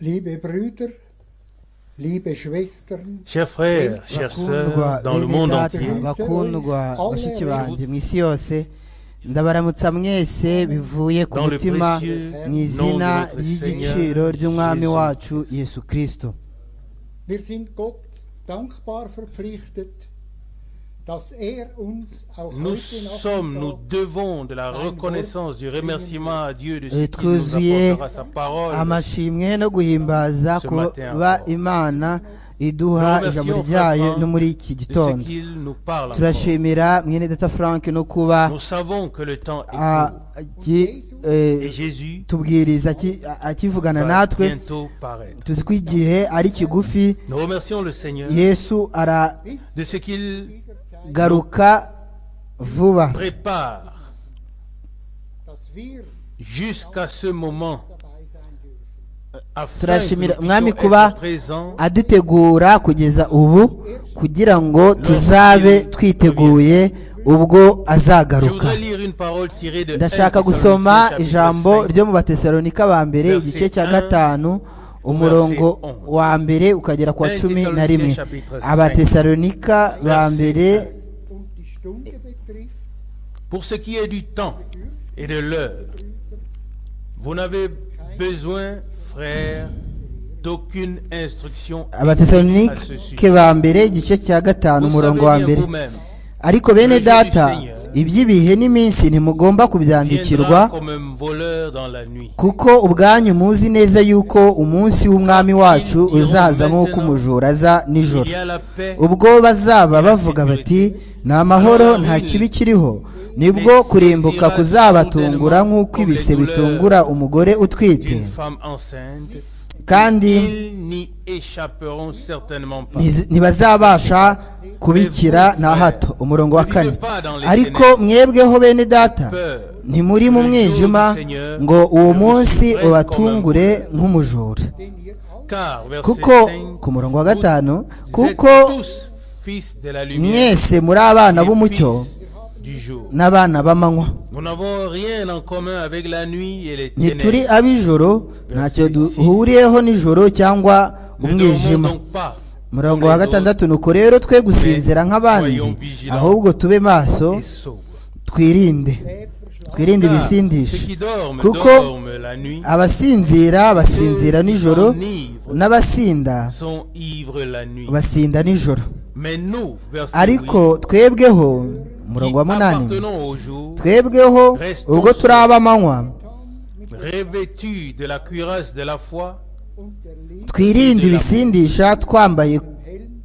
liebe Brüder, liebe Schwestern, chers frères, chers bakundwa sœurs dans le monde bene data entier, bakundwa bashiki banjye mu isi yose ndabaramutsa mwese bivuye ku Dans le mutima précieux mu nom izina de notre ry'igiciro Seigneur ry'umwami Jésus. wacu yesu kirisito wir sind Gott dankbar verpflichtet, dass er uns auch nous heute sommes, nous Nachmittag devons de la reconnaissance, du remerciement à Dieu de ce Et qu'il nous trousiez apportera sa parole. amashimwe no guhimbaza Ce matin kuba encore. imana iduha Nous ijambo remercions ryayo Franck no muri iki De ce gitondo qu'il nous parle encore. turashimira mwene data frank no kuba Nous savons que le temps est ah, court agi- eh, et Jésus tubwiriza aki- a- akivugana va natwe bientôt paraître. tuzi ko igihe ari kigufi Nous remercions le Seigneur yesu aragaruka de ce qu'il vuba prépare dass wir jusqu'à ce moment dabei sein dürfen. afin que Turashimira nous Mwami puissions kuba être présents adutegura kugeza ubu kugira ngo tuzabe twiteguye ubwo Je azagaruka voudrais lire une parole tirée de ndashaka 1 gusoma Thessaloniciens, ijambo chapitre ryo mu batesalonika ba mbere Verset igice cya un, gatanu umurongo verset onze. wa mbere ukagera ku wa Un cumi na Thessaloniciens, rimwe chapitre cinq. abatesalonika ba Verset mbere Und die Stunde betrifft, 5. Pour ce qui est du temps et de l'heure, vous n'avez besoin, frères, d'aucune instruction. abatesalonike ba mbere igice cya gatanu Vous savez umurongo wa bien mbere vous-même, ariko bene Le jour du data Seigneur iby'ibihe n'iminsi ntimugomba viendra kubyandikirwa comme un voleur dans la nuit. kuko ubwanyu muzi neza yuko umunsi w'umwami wacu uzaza nk'uko umujura aza nijoro Il y a la paix, ubwo bazaba bavuga bati ni amahoro nta kibi kiriho nibwo kurimbuka kuzabatungura nk'uko ibise bitungura umugore utwite d'une femme enceinte, kandi ils n'y échapperont certainement pas. ntiz- ntibazabasha kubikira na hato umurongo wa kane ariko mwebweho bene data ntimuri mu mwijima ngo uwo munsi ubatungure nk'umujura denn ihr alle Car, verset kuko 5, ku murongo wa gatanu vous êtes kuko tous fils de la lumière, mwese muri abana et b'umucyo fils du jour. n'abana b'amanywa Nous n'avons rien en commun avec la nuit et les ntituri ténèbres. ab'ijoro ntacyo duhuriyeho n'ijoro cyangwa Nous ne dormons umwijima donc pas murongo wa gatandatu nuko rero twe gusinzira nk'abandi ahubwo tube maso et sobres. twirinde twirinde Car ibisindisha ceux qui dorment, Kuko dorment la nuit, abasinzira basinzira nijoro n'abasinda sont ivres la nuit. basinda nijoro Mais nous, verset huit, ariko twebweho umurongo wa qui munani appartenons au jour, twebweho ubwo turi ab'amanywa revêtus de la cuirasse de la foi, und der Liebe twirinde ibisindisha twambaye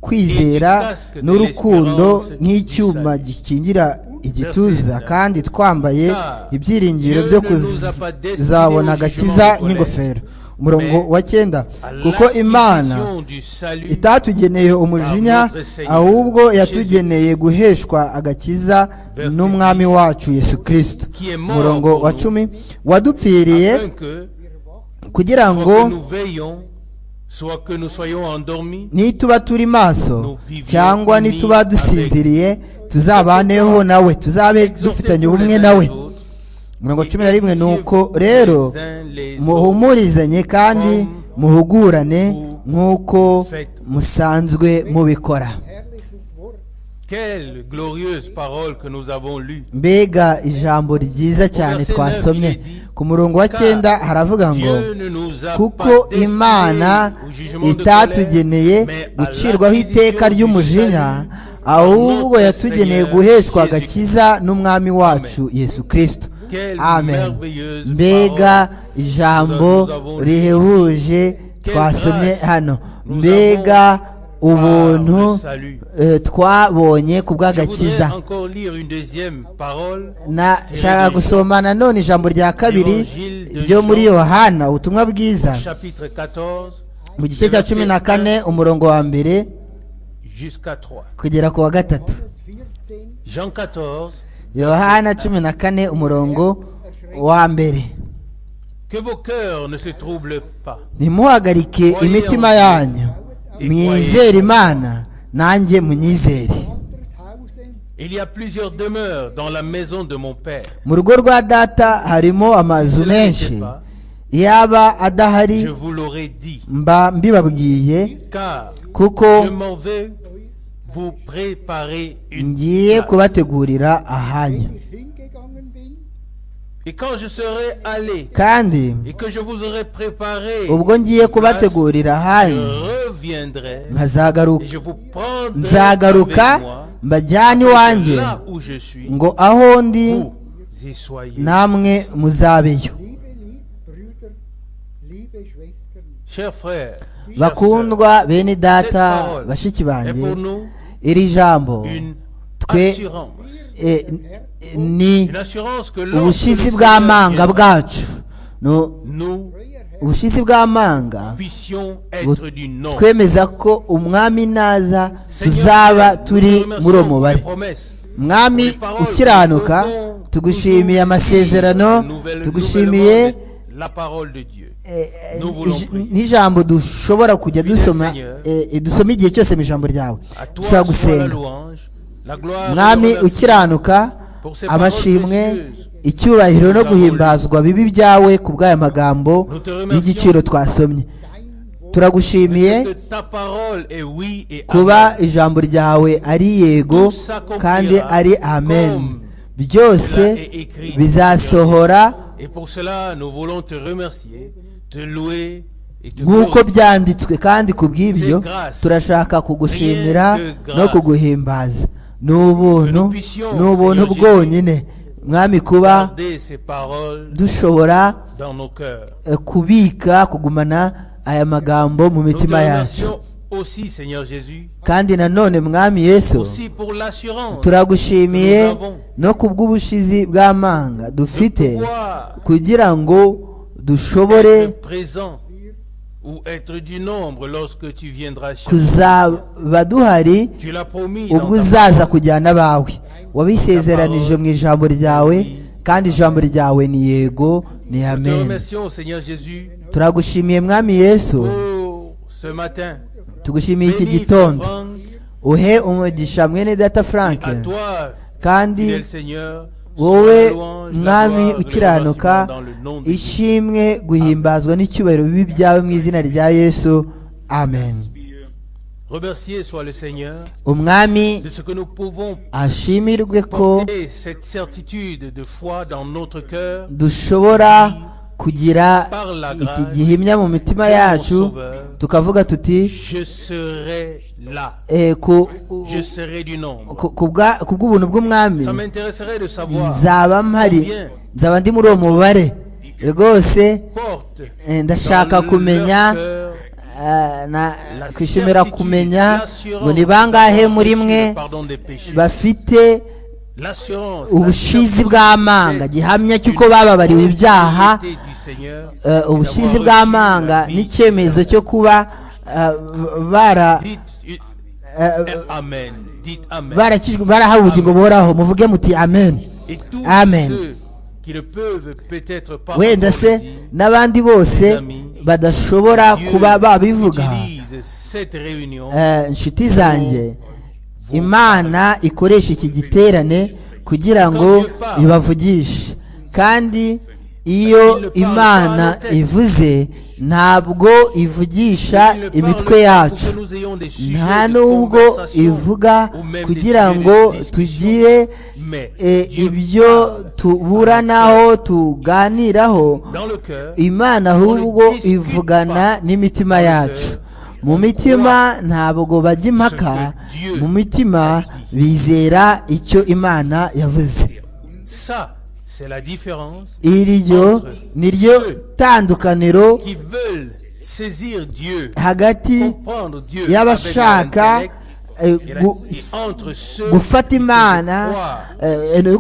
kwizera n'urukundo nk'icyuma gikingira igituza kandi twambaye ibyiringiro byo kuzabona agakiza n'ingofero umurongo wa cyenda à kuko imana l'acquisition du salut itatugeneye umujinya ahubwo yatugeneye guheshwa agakiza n'umwami wacu yesu kirisito umurongo wa cumi wadupfiriye afin que, kugira soit ngo que nous veillons, soit que nous soyons endormis, nituba turi maso cyangwa nituba dusinziriye tuzabaneho nawe tuzabe dufitanye ubumwe nawe mirongo cumi na rimwe nuko rero muhumurizanye kandi muhugurane nk'uko musanzwe mubikora herrliches Wort Quelle glorieuse parole que nous avons lue. mbega ijambo ryiza cyane twasomye ku murongo wa cyenda haravuga ngo Dieu ne nous a kuko pas imana destinés au jugement de itatugeneye colère, mais à gucirwaho iteka l'acquisition ry'umujinya du salut ahubwo par notre yatugeneye Seigneur guheshwa Jésus-Christ. agakiza n'umwami wacu yesu kirisito Quelle amen merveilleuse mbega parole ijambo nous avons Quelle rihebuje twasomye grâce hano nous mbega avons par le ubuntu salut. eh, twabonye Je ku voudrais bw'agakiza encore lire une deuxième parole nashaka gusoma nanone ijambo rya kabiri Evangile de ryo muri Jean. yohana ubutumwa bwiza chapitre 14 mu gice cya cumi na kane umurongo wa mbere jusqu'à 3. kugera ku wa gatatu 14 Jean 14, yohana cumi na kane umurongo wa mbere que vos cœurs ne se troublent pas. ntimuhagarike imitima yanyu mwizere imana nanjye munyizere anderes Hausen Il y a plusieurs demeures dans la maison de mon Père. mu rugo rwa data harimo amazu menshi yaba adahari je vous l'aurais dit, mba mbibabwiye car kuko je m'en vais vous préparer une ngiye place. kubategurira ahanya hingegangen bin, Et quand je serai allé kandi et que je vous aurai préparé, ubwo ngiye kubategurira je ahanya reviendrai et nkazagaruka je vous prendrai nzagaruka avec moi, mbajyane iwanjye là où je suis, ngo aho ndi vous y soyez. namwe muzabeyo liebe Lie- Brüder, liebe Schwestern, Chers frères, chers sœurs, bakundwa bene data cette parole bashiki est banjye pour nous iri jambo une twe assurance. eh, n- eh, ni Une assurance que lorsque ubushizi le Seigneur viendra, bw'amanga bwacu No- nous euer Herr, ubushizi bw'amanga puissions être du nom. twemeza ko umwami naza Seigneur, tuzaba turi nous te muri uwo remercions mubare pour tes promesses. mwami ukiranuka tugushimiye amasezerano Nouvelle- tugushimiye nouvellement, la parole de Dieu. eh, eh, Nous voulons ij- prier. n'ijambo dushobora kujya Fidèle dusoma Seigneur. eh, eh, dusoma igihe cyose mu ijambo ryawe À toi dushobora soit la gusenga louange, la gloire, et mwami l'honneur. ukiranuka Pour ces paroles amashimwe précieuses. icyubahiro no Nous guhimbazwa bibi byawe ku bw'aya magambo Nous te remercions. y'igiciro twasomye dein Wort, turagushimiye Que ta parole est oui et kuba amen. ijambo ryawe ari yego kandi ari amen byose bizasohora Et pour cela, nous voulons te remercier, te louer et te nk'uko glorifier. byanditswe kandi ku bw'ibyo turashaka kugushimira no kuguhimbaza ni ubuntu ni ubuntu bwonyine mwami kuba Garder ces paroles dushobora dans nos cœurs. eh, kubika kugumana aya magambo mu Nous te mitima yacu remercions aussi, Seigneur Jésus, kandi nanone mwami yesu aussi pour l'assurance turagushimiye no ku bw'ubushizi bw'amanga dufite pouvoir kugira ngo dushobore être présent ou être du nombre lorsque tu viendras chez nous. kuzaba duhari Tu l'as promis. dans ubwo ta uzaza kujyana abawe wabisezeranije mu ijambo ryawe kandi ijambo ryawe ni yego ni Nous te amen remercions, Seigneur Jésus, turagushimiye mwami yesu pour ce matin. tugushimiye iki Bénis, gitondo Franck, uhe umugisha mwene data frank à toi, kandi fidèle Seigneur, wowe soit la louange, la gloire, mwami le remerciement ukiranuka dans le nom de Jésus. ishimwe guhimbazwa n'icyubahiro bibi byawe mu izina rya yesu amen Remercié soit le Seigneur umwami de ce que nous pouvons ashimirwe ko porter cette certitude de foi dans notre cœur dushobora kugira iki gihimya mu mitima yacu tukavuga tuti Je serai là. eh, ku Je serai du nombre. ku- ku bwa- ku bw'ubuntu bw'umwami Ça m'intéresserait de savoir nzaba mpari nzaba ndi muri uwo mubare rwose porte eh, ndashaka dans kumenya leur cœur Ah, na la kwishimira certitude, kumenya l'assurance ngo ni bangahe muri du mwe pardon des péchés. bafite L'assurance, la ubushizi certitude bw'amanga gihamya cy'uko bababariwe ibyaha de l'autorité du Seigneur, eh, ubushizi d'avoir bw'amanga reçu la vie. n'icyemezo cyo kuba eh, bara Dites eh, Amen. Dites Amen. barakijwe barahawe ubugingo buhoraho muvuge muti amen Et tous Amen. ceux qui le peuvent peut-être pas wenda se encore le dire, n'abandi bose badashobora Dieu kuba babivuga utilise cette réunion Eh, inshuti zanjye imana ikoresha iki giterane kugira ngo ibavugishe kandi iyo imana ivuze ntabwo ivugisha Il ne parle pas imitwe pour yacu que nous ayons des sujets nta de nubwo conversation ivuga ou même des kugira sujets de ngo discussion. tugire Mais eh, Dieu ibyo parle tuburanaho tuganiraho dans le cœur. imana ahubwo ivugana n'imitima yacu mu mitima ntabwo bajya impaka mu mitima bizera icyo imana yavuze Ça, c'est la différence. iryo ni ryo tandukaniro Qui veulent saisir Dieu, hagati comprendre Dieu avec leur y'abashaka intellect eh, et la- gu- et entre ceux gufata imana eh, no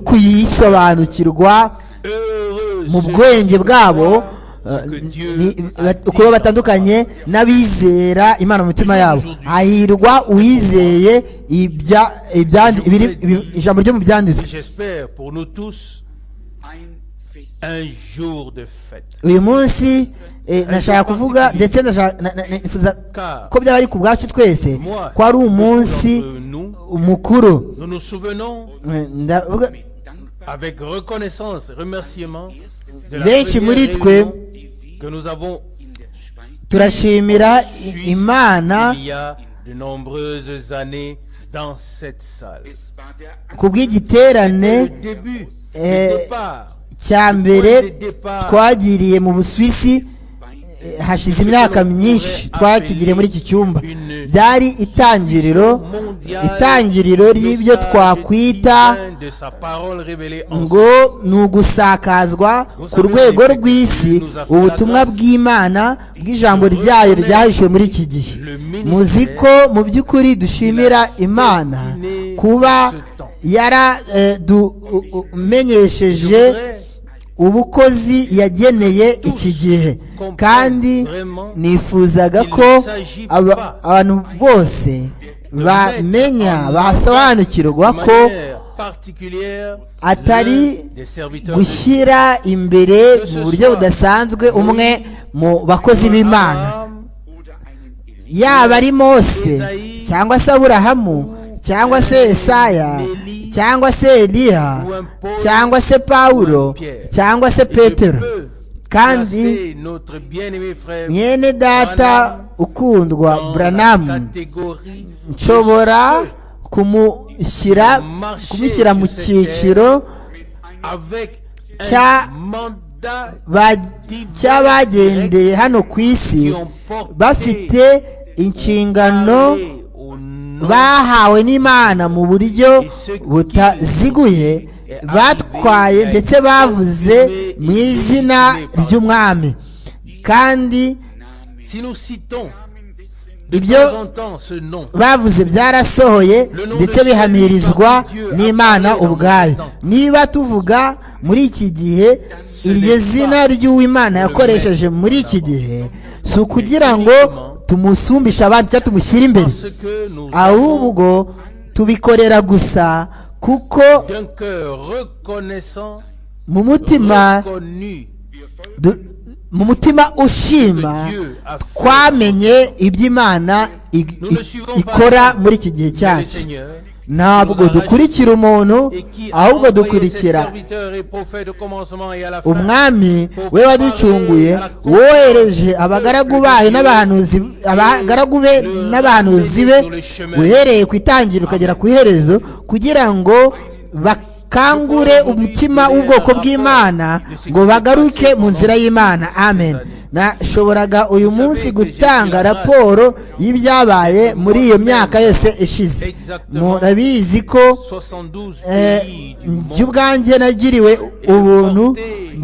kuyisobanukirwa heureux mu ceux bwenge bwabo Ce que eh, Dieu ni- a ba- dit kuba dans batandukanye n'abizera imana mu mitima yabo hahirwa uwizeye ibya- ibyandi- ibiri- ibi- ijambo ryo mu Et byanditswe J'espère pour nous tous un jour de fête. uyu munsi eh, nashaka kuvuga ndetse nashaka- na- na- na- nifuza ko byaba ari ku bwacu twese Moi, ko ari umunsi d'entre nous, mukuru nous nous souvenons Eh, ndavuga- avec reconnaissance, remerciement de la benshi première muri twe réunion que nous avons in der Schweiz turashimira i- suivi imana il y a de nombreuses années dans cette salle. Es war der ku bw'igiterane Le début, Eh, le départ, cya mbere twagiriye mu busuwisi Anweise eh, hashize imyaka myinshi twakigiriye muri iki cyumba byari itangiriro itangiriro ry'ibyo twakwita ngo ni ugusakazwa ku rwego rw'isi ubutumwa bw'imana bw'ijambo ryayo ryahishuwe muri iki gihe muzi ko mu by'ukuri dushimira imana kuba yaradumenyesheje ubukozi yageneye iki gihe kandi nifuzaga ko aba- abantu bose bamenya basobanukirwa ko atari gushyira imbere mu buryo budasanzwe umwe mu bakozi b'imana oder einen Elia yaba ari mose cyangwa se aburahamu cyangwa se esaya cyangwa se eliya cyangwa se pawulo cyangwa se petero kandi mwene data ukundwa buranamu nshobora kumushyira kumushyira mu cyiciro cya- ba- cy'abagendeye hano ku isi bafite inshingano bahawe n'imana mu buryo butaziguye batwaye ndetse bavuze mu izina ry'umwami kandi Si nous citons ibyo présentant ce nom, bavuze byarasohoye ndetse bihamirizwa n'imana ubwayo niba tuvuga muri iki gihe iryo zina ry'uwimana yakoresheje muri iki gihe si ukugira ngo tumusumbishe abandi cyangwa tumushyire imbere ce que nous avons ahubwo tubikorera gusa kuko d'un cœur reconnaissant, mu mutima reconnu, du- mu mutima ushima twamenye iby'imana i- i- ikora muri iki gihe le cyacu Seigneur. ntabwo dukurikira umuntu et qui a ahubwo envoyé ses dukurikira serviteurs et prophètes au commencement et à la fin. umwami we waducunguye wohereje abagaragu bayo n'abahanuzi abagaragu be n'abahanuzi be uhereye ku itangiriro ukagera ku iherezo kugira ngo bakangure umutima w'ubwoko bw'imana ngo bagaruke mu nzira y'imana amen nashoboraga uyu munsi gutanga raporo y'ibyabaye muri iyo myaka yose ishize murabizi ko 72 Eh, pays du monde njye ubwanjye nagiriwe ubuntu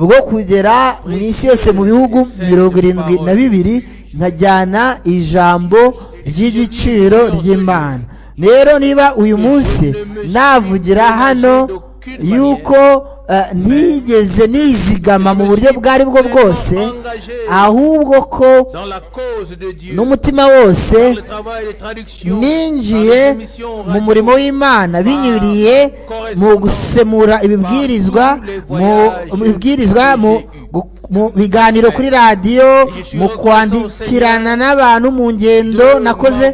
bwo kugera mu isi yose mu bihugu mirongo irindwi na bibiri nkajyana ijambo ry'igiciro ry'imana rero niba uyu munsi navugira hano yuko eh, ntigeze nizigama mu buryo bwo aribwo bwose ahubwo ko dans la cause de Dieu. n'umutima wose dans le travail de traduction, ninjiye dans la mission mu murimo w'imana binyuriye mu gusemura ibibwirizwa mu mu bibwirizwa mu gu- mu biganiro kuri radiyo mu kwandikirana n'abantu mu ngendo nakoze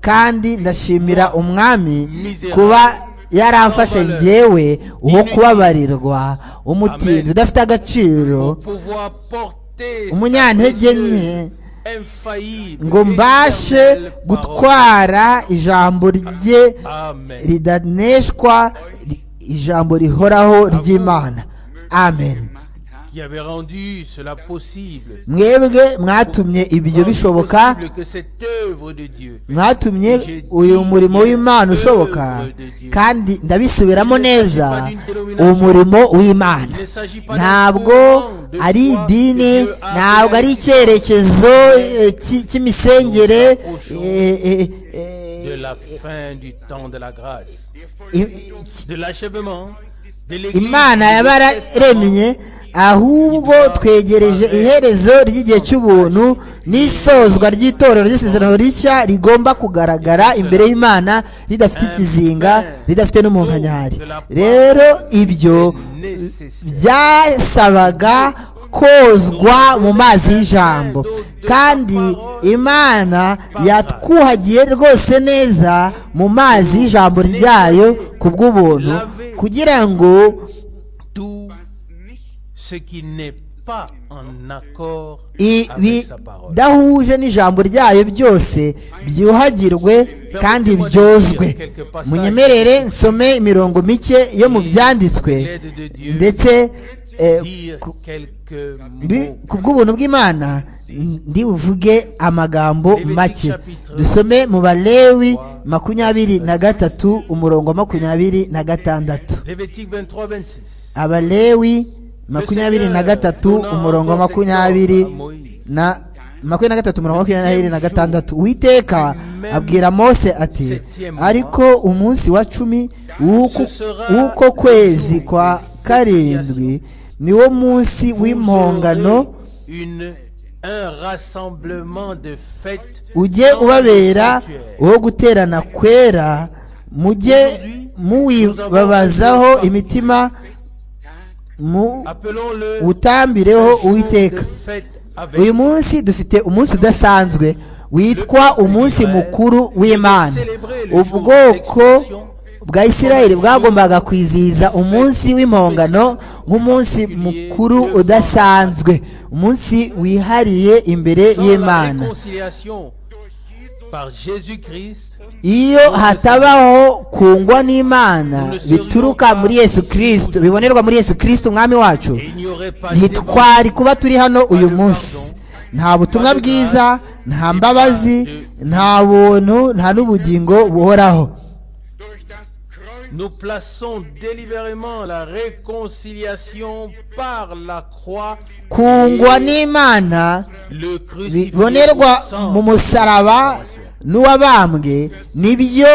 kandi ndashimira umwami kuba yaramfashe njyewe uwo kubabarirwa umutindi udafite agaciro pour pouvoir porter umunyantege nke cette infaillible ngo mbashe éternelle gutwara ijambo rye parole. Amen. ridaneshwa ri- ijambo rihoraho ry'imana amen gemacht haben, Qui avait rendu cela possible. mwebwe mwatumye ibyo bishoboka Possible que cette œuvre de Dieu mwatumye uyu murimo w'imana ushoboka kandi ndabisubiramo neza umurimo w'imana Il ne s'agit pas d'un ntabwo courant de ari foi idini que Dieu a ntabwo ari icyerekezo eh, ki- cy'imisengere eh, eh, de eh, la fin du temps de la grâce, i- de l'achèvement de l'Église. imana yabaremye ahubwo twegereje iherezo ry'igihe cy'ubuntu n'isozwa ry'itorero ry'isezerano rishya rigomba kugaragara imbere y'imana ridafite ikizinga ridafite n'umunkanyari rero ibyo Nécessaire. byasabaga kozwa mu mazi y'ijambo kandi imana yatwuhagiye rwose neza mu mazi y'ijambo ryayo ku bw'ubuntu kugira ngo Tout ce qui n'est pas en accord avec sa parole. ibidahuje n'ijambo ryayo byose byuhagirwe kandi byozwe munyemerere nsome imirongo mike yo mu byanditswe ndetse eh, Dire quelques mbi- mots. ku bw'ubuntu bw'imana ndi buvuge amagambo make dusome mu balewi makumyabiri na gatatu umurongo wa makumyabiri na gatandatu Lévitique 23, 26. abalewi makumyabiri na gatatu umurongo wa makumyabiri na makumyabiri na gatatu umurongo wa makumyabiri na gatandatu uwiteka abwira mose ati ariko umunsi wa cumi w'uku- w'uko kwezi kwa karindwi niwo munsi w'impongano Une, un rassemblement de fêtes. ujye dans le ubabera sanctuaire. uwo guterana kwera mujye muwibabazaho imitima mu Appelons-le utambireho jour uwiteka de fête avec uyu munsi dufite umunsi udasanzwe witwa umunsi mukuru w'imana ubwoko bwa isirayeli bwagombaga kwizihiza umunsi w'impongano nk'umunsi mukuru udasanzwe umunsi wihariye imbere sans la y'imana réconciliation par Jésus-Christ. iyo hatabaho kungwa n'imana bituruka muri yesu kirisito bibonerwa muri yesu kirisito umwami wacu et Il n'y aurait pas ntitwari kuba turi hano uyu munsi nta butumwa bwiza nta mbabazi nta buntu nta n'ubugingo buhoraho Durch das Kreuz Nous plaçons délibérément la réconciliation par la croix, kungwa n'imana le crucifié bibonerwa au sang. mu musaraba n'uwabambwe nibyo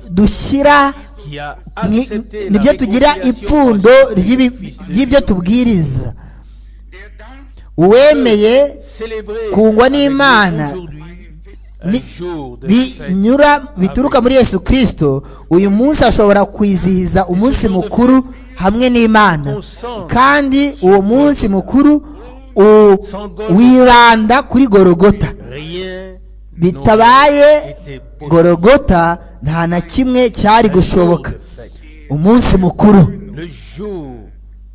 dushyira qui a ni- accepté la nibyo tugira réconciliation ipfundo par Jésus ry'ibi- Christ. ry'ibyo tubwiriza der darf uwemeye Célébrer kungwa avec nous n'Imana aujourd'hui ni- un jour de fête. binyura bituruka muri yesu kirisito uyu munsi ashobora kwizihiza umunsi mukuru hamwe n'imana kandi uwo munsi mukuru u- wibanda kuri gorogota Rien n'aurait bitabaye été possible. gorogota nta na kimwe cyari gushoboka Un jour de fête. umunsi mukuru Le jour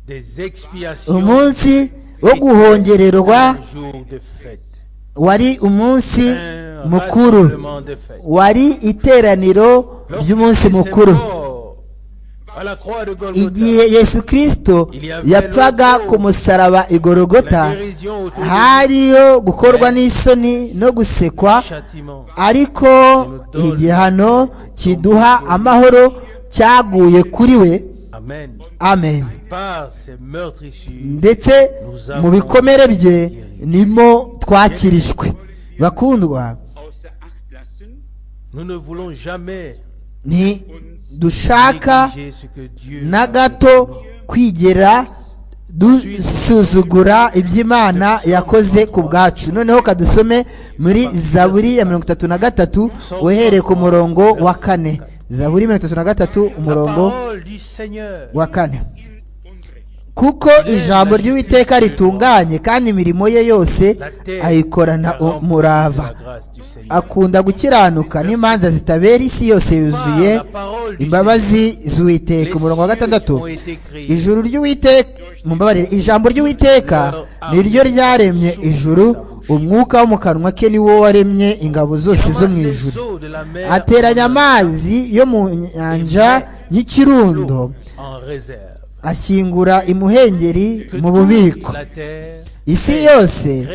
des expiations. umunsi wo guhongererwa Un jour de fête. wari umunsi Un mukuru rassemblement de fête. wari iteraniro ry'umunsi mukuru À la croix de Golgotha, igihe yesu kirisito yapfaga ku musaraba igorogota hariyo gukorwa n'isoni no gusekwa châtiment. ariko igihano kiduha amahoro cyaguye kuri we Amen. amen Par ces meurtrissures, ndetse mu bikomere bye nimo twakirishwe bakundwa außer Acht lassen, nous ne voulons jamais ntidushaka négliger ce que Dieu na a gato kwigera dusuzugura iby'imana yakoze ku bwacu noneho kadusome muri zaburi ya mirongo itatu na gatatu uhereye ku murongo wa kane zaburi mirongo itatu na gatatu La umurongo parole du Seigneur wa kane kuko ijambo ry'uwiteka ritunganye kandi imirimo ye yose La terre ayikorana sera remplie de umurava la grâce du Seigneur. akunda gukiranuka n'imanza zitabera isi yose yuzuye imbabazi z'uwiteka umurongo wa gatandatu ijuru ry'uwiteka mumbabarire ijambo ry'uwiteka ni ryo ryaremye ijuru umwuka wo mu kanwa ke ni wo waremye ingabo zose zo mu ijuru ateranya amazi yo mu nyanja y'ikirundo en réserve. ashyingura imuhengeri Que mu toute bubiko la terre isi yose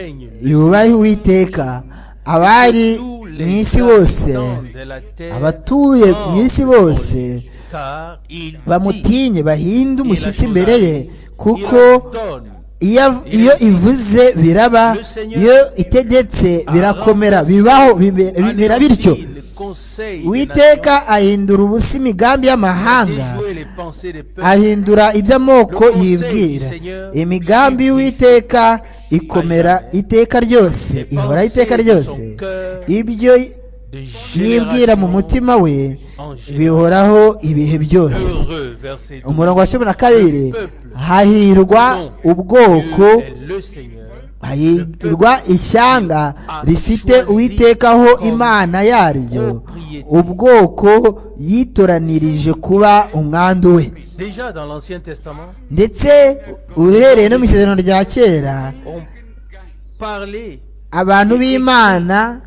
yubahe uwiteka abari tous mu les isi bose habitants de la terre abatuye mu isi bose car il dit, bamutinye bahinde umushyitsi imbere ye il kuko ordonne iyo av- iyo ivuze biraba iyo itegetse birakomera bibaho bibe- à bimera bityo l'ennemi le conseil des uwiteka ahindura ubusa imigambi nations, y'amahanga déjouer les pensées des peuples, ahindura iby'amoko yibwira imigambi y'uwiteka ikomera iteka ryose ihora iteka ryose ibyo de yibwira mu génération mutima we en génération. bihoraho ibihe byose Heureux, verset 12, umurongo wa cumi na kabiri hahirwa ubwoko est le Seigneur, hahirwa ishyanga rifite uwitekaho imana yaryo ubwoko yitoranirije kuba umwandu we Déjà dans l'Ancien Testament, ndetse uhereye no mu isezerano rya kera on parlait abantu b'imana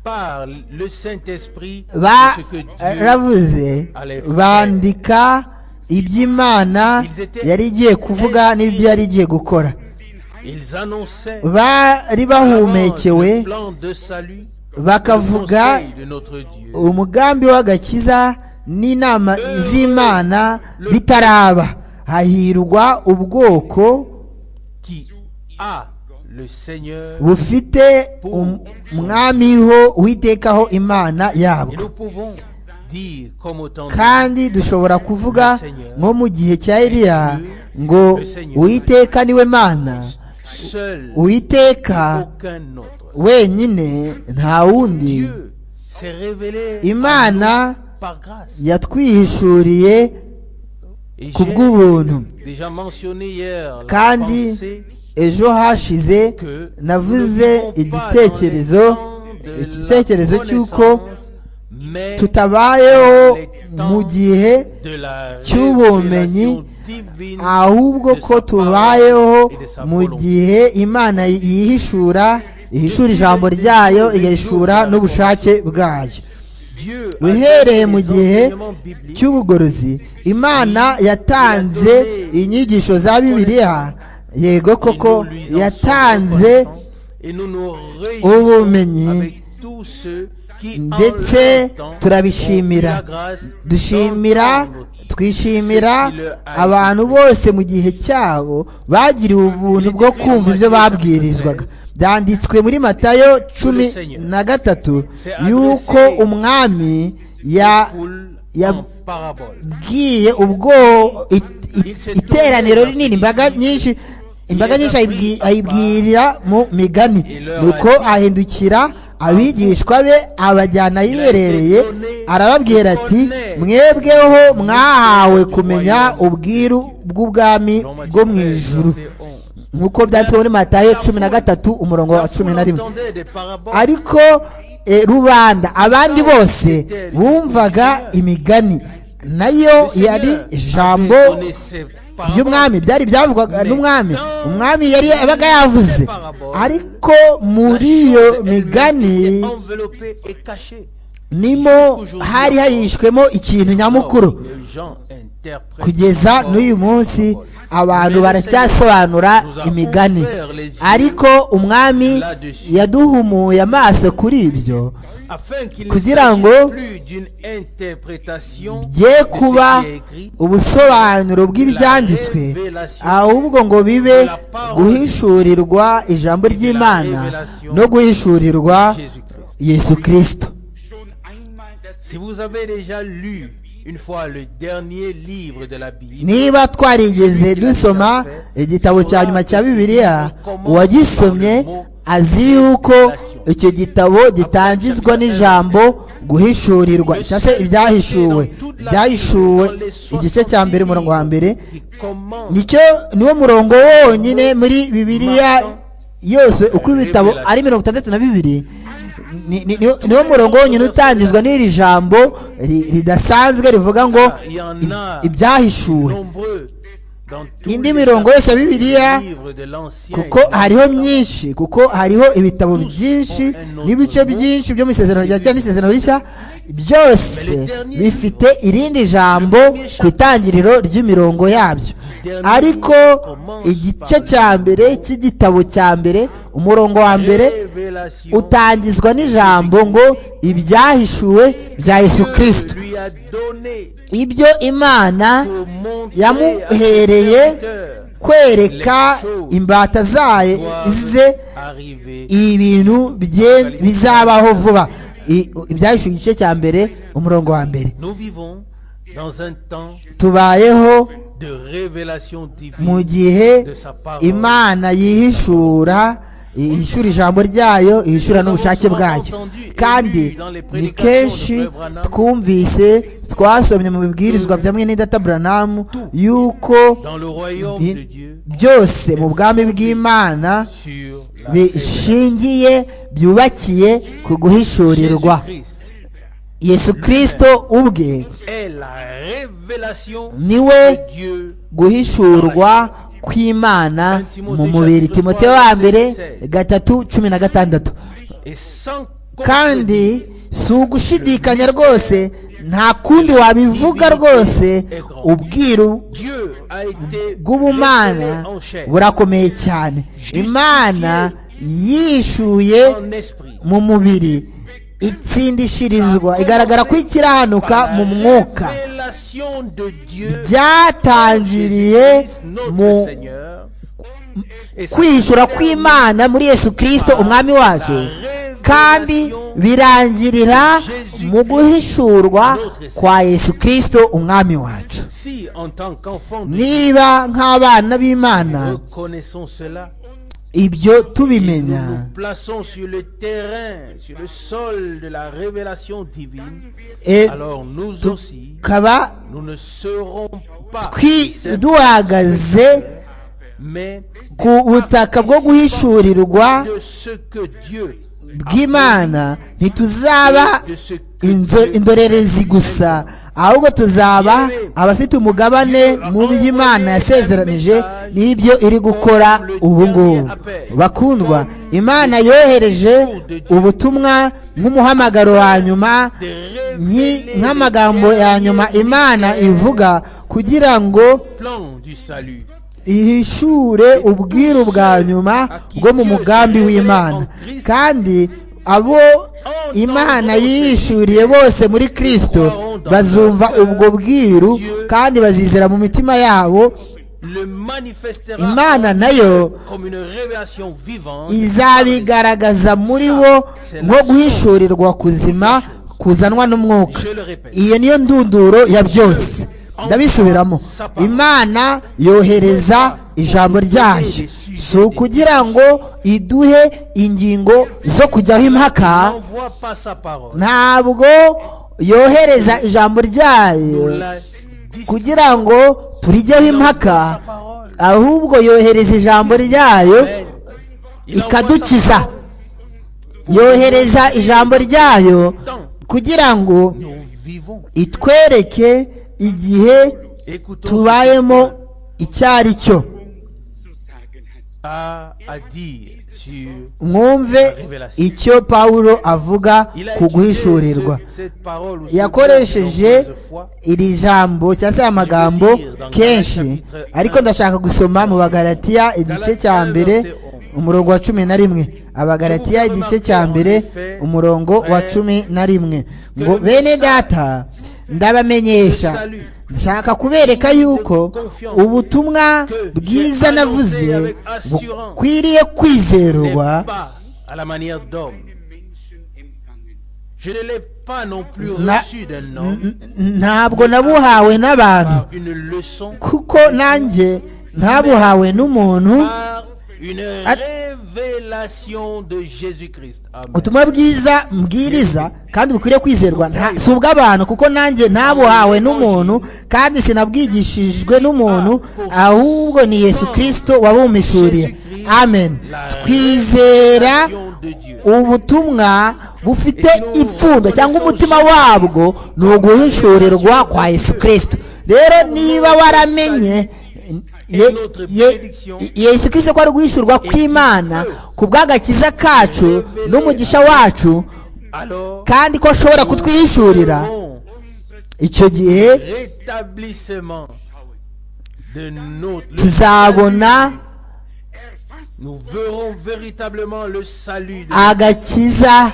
par le Saint-Esprit de ce que Dieu baravuze bandika iby'imana yari igiye kuvuga n'ibyo yari igiye gukora ils annonçaient bari bahumekewe le plan de salut, bakavuga le conseil de notre Dieu. umugambi w'agakiza n'inama z'imana bitaraba hahirwa ubwoko qui a le Seigneur bufite um- umwami ho witekaho imana et yabwo nous pouvons dire comme autant kandi dushobora kuvuga nko mu gihe cya Eliya ngo uwiteka niwe mana seul uwiteka aucun autre wenyine nta wundi Dieu s'est révélé à nous imana par grâce yatwihishuriye et ku j'ai bw'ubuntu déjà mentionné hier la kandi pensée ejo hashize que navuze nous ne vivons pas dans igitekerezo les temps de la igitekerezo cy'uko connaissance, mais tutabayeho mu gihe de la cy'ubumenyi, révélation divine ahubwo de ko sa tubayeho parole et de sa mu volonté. gihe imana yihishura ihishura ijambo ryayo igahishura n'ubushake bwayo Dieu a donné uhereye mu les gihe enseignements bibliques cy'ubugorozi imana yatanze inyigisho za bibiliya yego et koko nous lui en sommes yatanze reconnaissants et nous nous ubumenyi, réjouissons avec tous ceux qui en ndetse leur temps turabishimira. ont eu la grâce dushimira d'entendre twishimira abantu bose mu gihe cyabo bagiriwe ubuntu bwo kumva ibyo babwirizwaga byanditswe muri matayo cumi na gatatu yuko umwami ya foule ya- en parabole. bwiye ubwo it- it- iteraniro rinini imbaga nyinshi imbaga nyinshi ayibwi- ayibwirira mu migani nuko ahindukira abigishwa be abajyana yiherereye arababwira ati mwebweho mwahawe kumenya ubwiru bw'ubwami Dans bwo Matthieu mu 13, ijuru verset 11. nk'uko byanditswe muri matayo cumi na gatatu umurongo wa cumi na rimwe entendait des paraboles, ariko eh, rubanda abandi bose bumvaga imigani nayo Le yari Seigneur ijambo donnait ses paraboles. ry'umwami byari byavugwaga n'umwami umwami yari yabaga yavuze ariko muri iyo migani Enveloppé et caché. nimo hari hahishwemo ikintu nyamukuru Les gens interprètent kugeza encore n'uyu les munsi paroles. abantu baracyasobanura imigani ariko umwami yaduhumuye amaso kuri ibyo Afin qu'il kugira ne ngo s'agisse plus d'une interprétation de bye ce qui kuba est écrit, ubusobanuro bw'ibyanditswe ahubwo ngo bibe guhishurirwa ijambo ry'imana no guhishurirwa Jésus-Christ. yesu kirisito schon einmal das Si vous avez déjà lu une fois le dernier livre de la Bible, niba twarigeze dusoma igitabo cya nyuma cya bibiliya uwagisomye azi yuko icyo gitabo gitangizwa n'ijambo guhishurirwa cyangwa se ibyahishuwe byahishuwe igice cya mbere umurongo wa mbere qui commence nicyo niwo murongo wonyine muri bibiliya yose uko ibitabo ari mirongo itandatu na bibiri ni- ni- niwo niwo murongo wonyine utangizwa n'iri jambo ri- ridasanzwe rivuga ngo il y en a i- ibyahishuwe nombreux dans tous indi les mirongo yose ya bibiliya livres de l'Ancien kuko hariho myinshi kuko hariho ibitabo byinshi n'ibice byinshi byo mu isezerano rya kera n'isezerano rishya byose bifite irindi jambo ku itangiriro ry'imirongo yabyo ariko igice cya mbere cy'igitabo cya mbere umurongo wa mbere Révélation utangizwa n'ijambo ngo ibyahishuwe bya yesu kirisito que lui a donné ibyo imana pour montrer à ses yamuhereye serviteurs kwereka imbata zayo ze arriver ibintu bye- bizabaho vuba I- ibyahishuwe igice cya mbere umurongo wa mbere Nous vivons dans un temps tubayeho de révélation divine mu gihe imana yihishura ihishura ijambo ryayo ihishura n'ubushake bwayo kandi ni kenshi twumvise twasomye mu bibwirizwa bya mwene data buranamu yuko dans le royaume de i- Dieu byose mu bwami bw'imana sur la révélation. bishingiye byubakiye ku guhishurirwa Jésus-Christ yesu kirisito ubwe est la révélation niwe de Dieu guhishurwa kw'imana mu mubiri timote wa mbere gatatu cumi na gatandatu et sans kandi si ugushidikanya rwose nta kundi wabivuga rwose ubwiru Dieu a été bw'ubumana révélé en chair, burakomeye cyane imana yishuye en esprit. mu mubiri itsindishirizwa igaragara ko ikirahanuka mu mwuka La révélation de Dieu byatangiriye mu notre Seigneur et sa kwishura kw'imana muri yesu kirisito umwami wacu kandi birangirira mu guhishurwa kwa yesu kirisito umwami wacu si en tant qu'enfant de Dieu, niba nk'abana b'imana nous reconnaissons cela ibyo nous tubimenya nous plaçons sur le terrain sur le sol de la révélation divine e- alors nous aussi tukaba nous ne serons pas twi- duhagaze mais ku butaka bwo guhishurirwa de ce que Dieu bw'imana ntituzaba de ce que Inzo- Dieu indorerezi gusa ahubwo tuzaba abafite umugabane mu by'imana yasezeranije n'ibyo iri gukora ubu ngubu bakundwa imana yohereje ubutumwa nk'umuhamagaro wa nyuma nki- nk'amagambo ya nyuma imana ivuga kugira ngo plan du salut ihishure ubwiru bwa nyuma bwo mu mugambi w'imana kandi abo imana yihishuriye bose muri kirisito bazumva ubwo bwiru kandi bazizera mu mitima yabo le manifestera imana nayo comme une révélation vivante izabigaragaza muri bo nko guhishurirwa kuzima kuzanwa n'umwuka iyo niyo ndunduro ya byose ndabisubiramo imana yohereza ijambo ryayo si ukugira ngo iduhe ingingo zo kujyaho impaka n'envoie pas sa parole ntabwo yohereza ijambo ryayo la dis- kugira ngo turijyeho impaka ahubwo yohereza ijambo ryayo Il envoie sa ikadukiza parole. yohereza ijambo ryayo kugira ngo Nous vivons. itwereke igihe Écoutons tubayemo icyo ari cyo zu sagen hat. à, à dire sur mwumve icyo pawulo avuga Il a ku utilisé guhishurirwa ce- cette parole ou ce terme yakoresheje nombreuses fois. iri jambo cyangwa se aya magambo kenshi ariko ndashaka gusoma mu bagaratiya igice cya mbere umurongo wa cumi na rimwe abagaratiya igice cya mbere umurongo wa cumi na rimwe ngo bene data ndabamenyesha nshaka kubereka yuko ubutumwa bwiza navuze bukwiriye kwizerwa pas à la manière d'homme. Menschen empfangen. Je ne l'ai pas non plus Na- reçu d'un homme ntabwo nabuhawe n'abantu par une leçon, kuko nanjye ntabuhawe n'umuntu par une At- révélation de Jésus-Christ. Amen. ubutumwa bwiza mbwiriza kandi bukwiriye kwizerwa nta- si ubw'abantu kuko nanjye ntabuhawe n'umuntu kandi sinabwigishijwe n'umuntu ahubwo ni yesu kirisito wabumpishuriye amen twizera Révélation de Dieu. ubutumwa bufite ipfundo cyangwa umutima wabwo ni uguhishurirwa kwa yesu kirisito rero niba waramenye ye- ye- yesu kirisito ko ari guhishurwa kw'imana ku bw'agakiza kacu n'umugisha wacu Alors, kandi ko ashobora kutwihishurira bon icyo gihe rétablissement de notre. le- tuzabona Nous verrons véritablement le salut de agakiza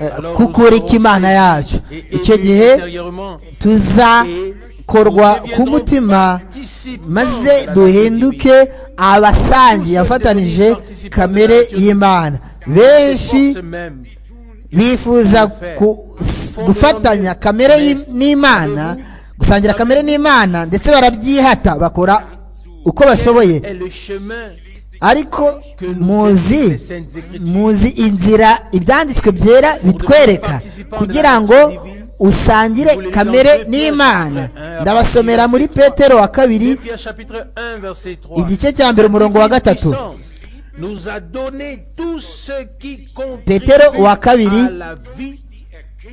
eh, kukurika imana yacu icyo gihe intérieurement, tuzakorwa ku mutima participants de maze la duhinduke abasangiye afatanije kamere y'imana benshi force même. bifuza ku- s- gufatanya kamere y'i- n'imana gusangira kamere n'imana ndetse barabyihata bakora uko bashoboye est le chemin ariko que nous muzi les saintes écritures. muzi inzira ibyanditswe byera bitwereka kugira ngo usangire kamere n'imana ndabasomera muri petero wa kabiri 2 Pierre chapitre 1 verset 3. igice cya mbere umurongo wa gatatu Nous a donné tout ce qui Petero contribue wa kabiri, à la vie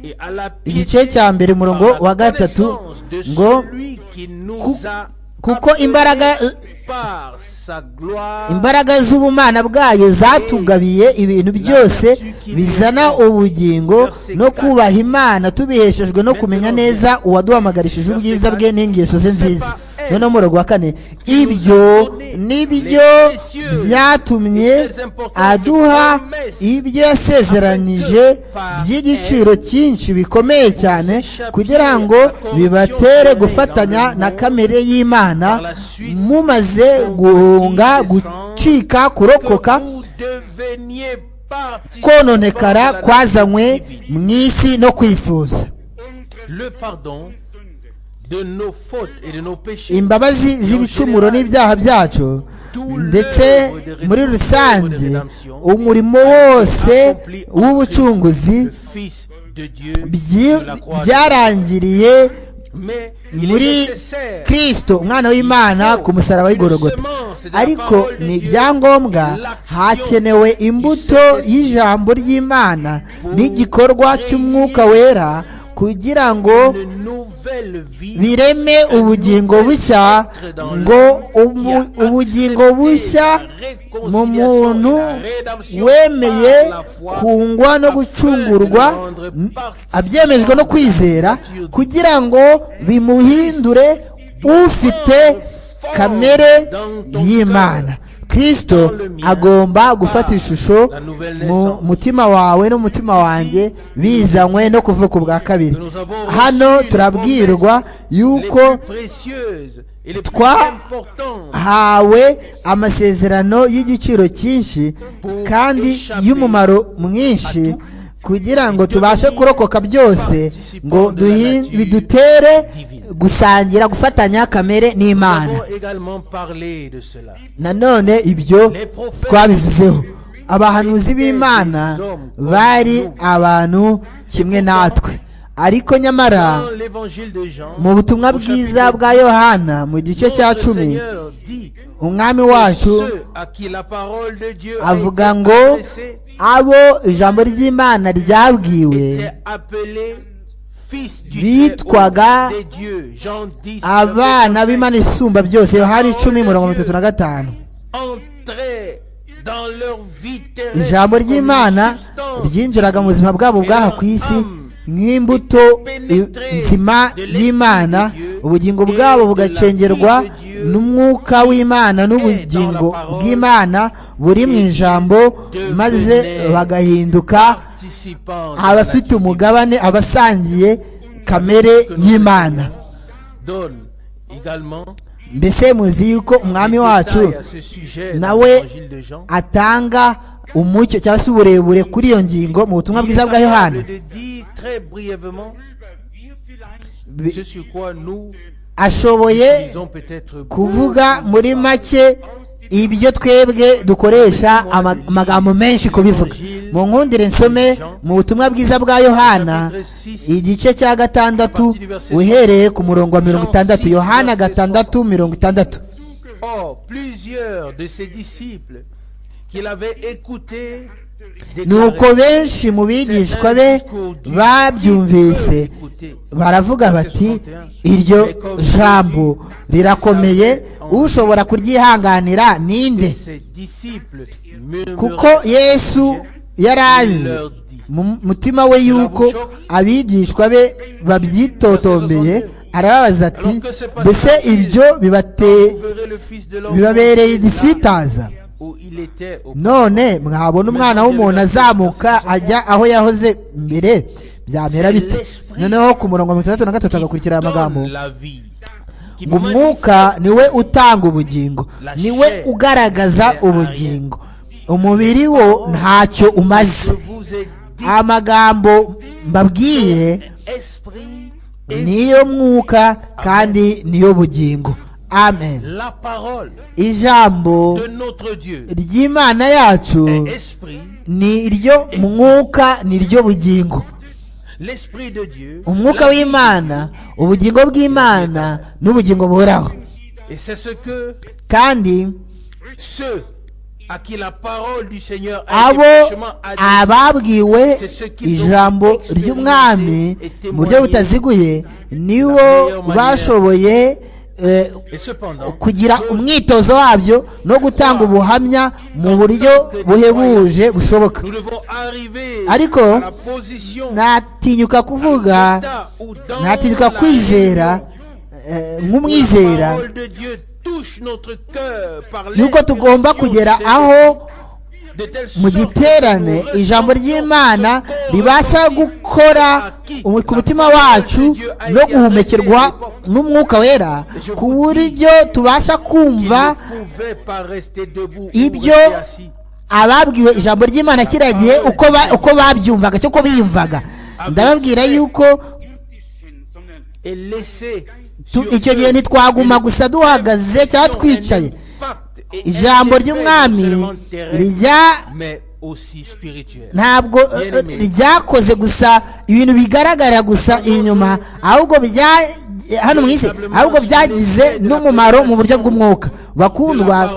et à la piété igice cya mbere umurongo par la wa gatatu connaissance de ngo celui qui nous Ku- a kuko appelés imbaraga- par sa gloire imbaraga z'ubumana bwayo zatugabiye ibintu byose bizana ubugingo no kubaha imana tubiheshejwe no kumenya neza uwaduhamagarishije ubwiza bwe n'ingeso ze nziza noneho mu wa kane ibyo nibyo byatumye aduha ibyo yasezeranije by'igiciro cyinshi bikomeye cyane kugira ngo bibatere gufatanya na kamere y'imana mumaze guhunga gucika kurokoka vous deveniez kononekara participants à la kwazanywe nature divine. mu isi no kwifuza unsere Le pardon Sünde de nos fautes et de nos péchés. imbabazi z'ibicumuro n'ibyaha byacu ndetse muri rusange umurimo wose w'ubucunguzi Le Fils de Dieu byi- de la croix. byarangiriye Mais il est muri nécessaire kirisito umwana w'imana ku musaraba w'igorogota ariko ni ibyangombwa hakenewe imbuto y'ijambo ry'imana n'igikorwa cy'umwuka wera kugira ngo une nouvelle vie bireme ubugingo bushya ngo ubu- ubugingo bushya mu muntu wemeye kungwa no gucungurwa n- abyemejwe no kwizera kugira ngo bimuhindure ufite kamere y'imana kirisito agomba gufata ishusho mu mutima wawe n'umutima wanjye bizanywe no kuvuka ubwa kabiri hano turabwirwa yuko les plus précieuses et les plus Twa- importantes hawe amasezerano y'igiciro cyinshi kandi y'umumaro mwinshi kugira ngo tubashe kurokoka byose ngo duhi- bidutere gusangira gufatanya kamere Nous n'imana avons également parlé de cela. nanone ibyo twabivuzeho abahanuzi b'imana bari abantu kimwe natwe ariko nyamara Dans l'évangile de Jean, mu butumwa au bwiza chapitre bwa yohana mu gice cya Le cumi Seigneur dit umwami que wacu ceux à qui la parole de Dieu a avuga été ngo adressée abo ijambo ry'imana ryabwiwe étaient appelés fils du Bitwaga Très-Haut des dieux. Jean 10, abana verset b'imana isumba byose yohana icumi mirongo itatu na gatanu 25. Entrés dans leur vie terrestre ijambo comme une ry'imana substance ryinjiraga mu buzima bwabo bw'aha ku isi nk'imbuto i- nzima y'imana ubugingo bwabo bugacengerwa n'umwuka w'imana n'ubugingo bw'imana buri mu ijambo maze bagahinduka participant de la abafite umugabane abasangiye kamere y'imana donne également mbese muzi yuko umwami wacu nawe atanga umucyo cyangwa se uburebure kuri iyo ngingo mu butumwa bwiza bwa yohana dit très brièvement wir vielleicht Bi- ce sur quoi nous ashoboye disons peut-être kuvuga muri make ibyo twebwe dukoresha ama- amagambo menshi kubivuga mu nkundire nsome mu butumwa bwiza bwa yohana igice cya gatandatu uhereye ku murongo wa mirongo itandatu yohana gatandatu mirongo itandatu Or, plusieurs de ses disciples qui l'avaient écouté nuko benshi mu bigishwa be babyumvise baravuga bati iryo jambo rirakomeye ushobora kuryihanganira ninde ses disciples kuko murmuraient yesu yari azi mu mutima we yuko abigishwa be babyitotombeye arababaza ati mbese ibyo bibate- verrez le fils de l'homme bibabereye igisitaza où il était au none mwabona umwana w'umuntu azamuka ajya aho yahoze mbere byamera bite noneho ku murongo wa mirongo itandatu na gatatu hagakurikira aya magambo donne la vie qui ngo umwuka niwe utanga ubugingo niwe ugaragaza ubugingo umubiri wo ntacyo manifeste. umaze Je vous ai dit amagambo mbabwiye esprit et niyo mwuka kandi niyo bugingo amen la parole ijambo de notre Dieu ry'imana yacu est esprit ni iryo mwuka ni ryo bugingo l'esprit de Dieu umwuka w'imana ubugingo bw'imana n'ubugingo buhoraho et c'est ce que kandi ceux à qui la parole du Seigneur a été abo fraîchement adressée, ababwiwe ijambo ry'umwami mu buryo butaziguye nibo bashoboye eh, et cependant, kugira umwitozo wabyo no gutanga ubuhamya mu buryo buhebuje bushoboka nous devons arriver Ariko, à la position ntatinyuka kuvuga d'état où dans ntatinyuka la kwizera raison eh, où nk'umwizera la parole de Dieu touche notre cœur par yuko tugomba l'inspiration kugera de cette aho de telle mu sorte giterane que nous ijambo ressentons ce ry'imana corps ribasha ressenti gukora à qui umu- ku la mutima parole de wacu Dieu a no été guhumekerwa adressée à n'umwuka wera ku buryo tubasha qui kumva ne pouvait pas rester debout ou ibyo rester assis. ababwiwe ijambo ry'imana kiriya gihe uko ba- uko babyumvaga cyangwa uko biyumvaga ndababwira yuko Mutischen, sondern et laisser tu- sur icyo eux gihe ntitwaguma une gusa duhagaze cyangwa action, twicaye un impact et ijambo un effet ry'umwami non seulement terrestre, rijya mais aussi spirituel ntabwo eh, eh, ryakoze gusa ibintu bigaragarira gusa inyuma ahubwo bya hano mu isi ahubwo byagize n'umumaro mu buryo bw'umwuka bakundwa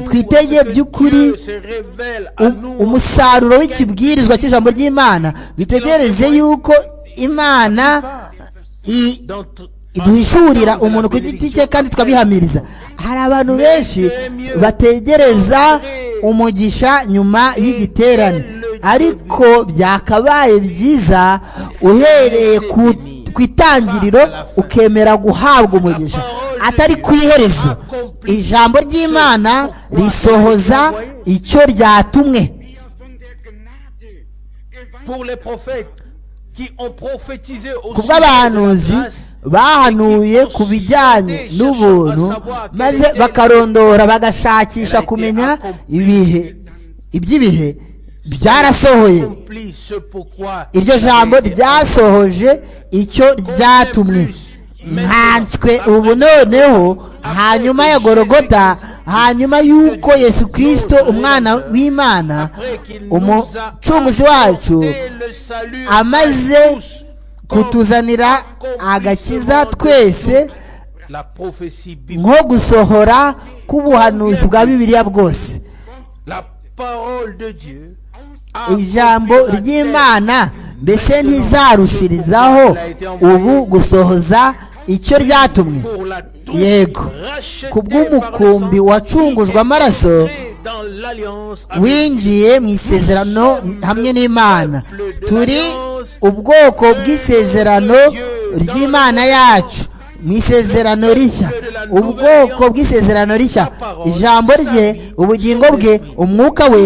twitege twitege by'ukuri by'ukuri um- umusaruro w'ikibwirizwa cy'ijambo ry'imana dutegereze yuko imana i- iduhishurira umuntu ku giti cye kandi tukabihamiriza hari abantu benshi bategereza umugisha nyuma y'igiterane ariko byakabaye byiza uhereye ku ku itangiriro ukemera guhabwa umugisha atari ku iherezo ijambo ry'imana risohoza icyo ryatumwe wir von der Gnade geweiht ku bw'abahanuzi bahanuye ku bijyanye n'ubuntu maze bakarondora bagashakisha kumenya ibihe iby'ibihe byarasohoye iryo jambo ryasohoje icyo ryatumwe nkanswe ubu noneho hanyuma ya gorogota hanyuma y'uko yesu kirisito umwana w'imana umucunguzi wacu amaze amaze kutuzanira agakiza twese nko gusohora k'ubuhanuzi bwa bibiliya bwose ijambo ry'imana mbese ntizarushirizaho ubu gusohoza icyo ryatumwe yego ku bw'umukumbi wacungujwe amaraso winjiye mu isezerano hamwe n'imana turi ubwoko bw'isezerano ry'imana yacu mu isezerano rishya ubwoko bw'isezerano rishya ijambo rye ubugingo bwe umwuka we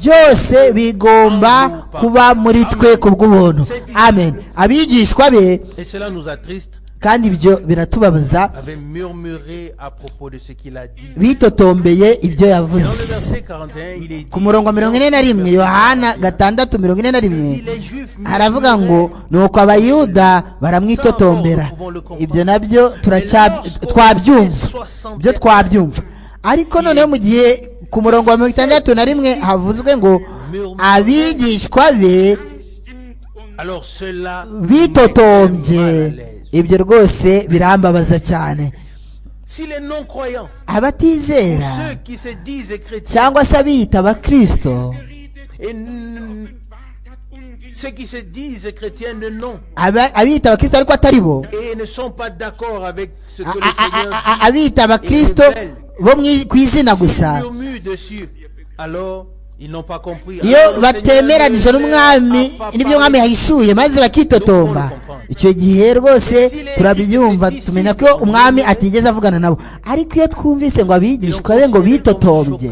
byose bigomba kuba muri twe ku bw'ubuntu amen abigishwa be Et cela nous attriste, kandi ibyo biratubabaza avait murmuré à propos de ce qu'il a dit. bitotombeye ibyo Dans le yavuze verset 41, il est dit ku murongo wa mirongo ine na rimwe yohana gatandatu mirongo ine na rimwe Les Juifs haravuga ngo nuko abayuda baramwitotombera ibyo nabyo turacya twabyumva ibyo twabyumva ariko noneho mu gihe ku murongo wa mirongo itandatu na rimwe havuzwe ngo abigishwa be stimmt und Alors cela bitotombye met mal à l'aise. ibyo rwose birambabaza cyane Si les non-croyants, abatizera ceux qui se disent chrétiens cyangwa se abiyita abakristo et n- wartet ungeliebig. ceux qui se disent chrétiens ne non aba- abiyita abakristo ariko atari bo et ne sont pas d'accord avec ce que le A- a- Seigneur a- a- abita abakristo bo mwi- ku izina gusa dit, murmure dessus. Alors ils n'ont pas compris. Alors, iyo le batemeranije Seigneur n'umwami a pas n'ibyo umwami parlé. yahishuye maze bakitotomba icyo gihe rwose turabyumva tumenya ko umwami atigeze avugana nabo ariko iyo twumvise ngo abigishwa be ngo bitotombye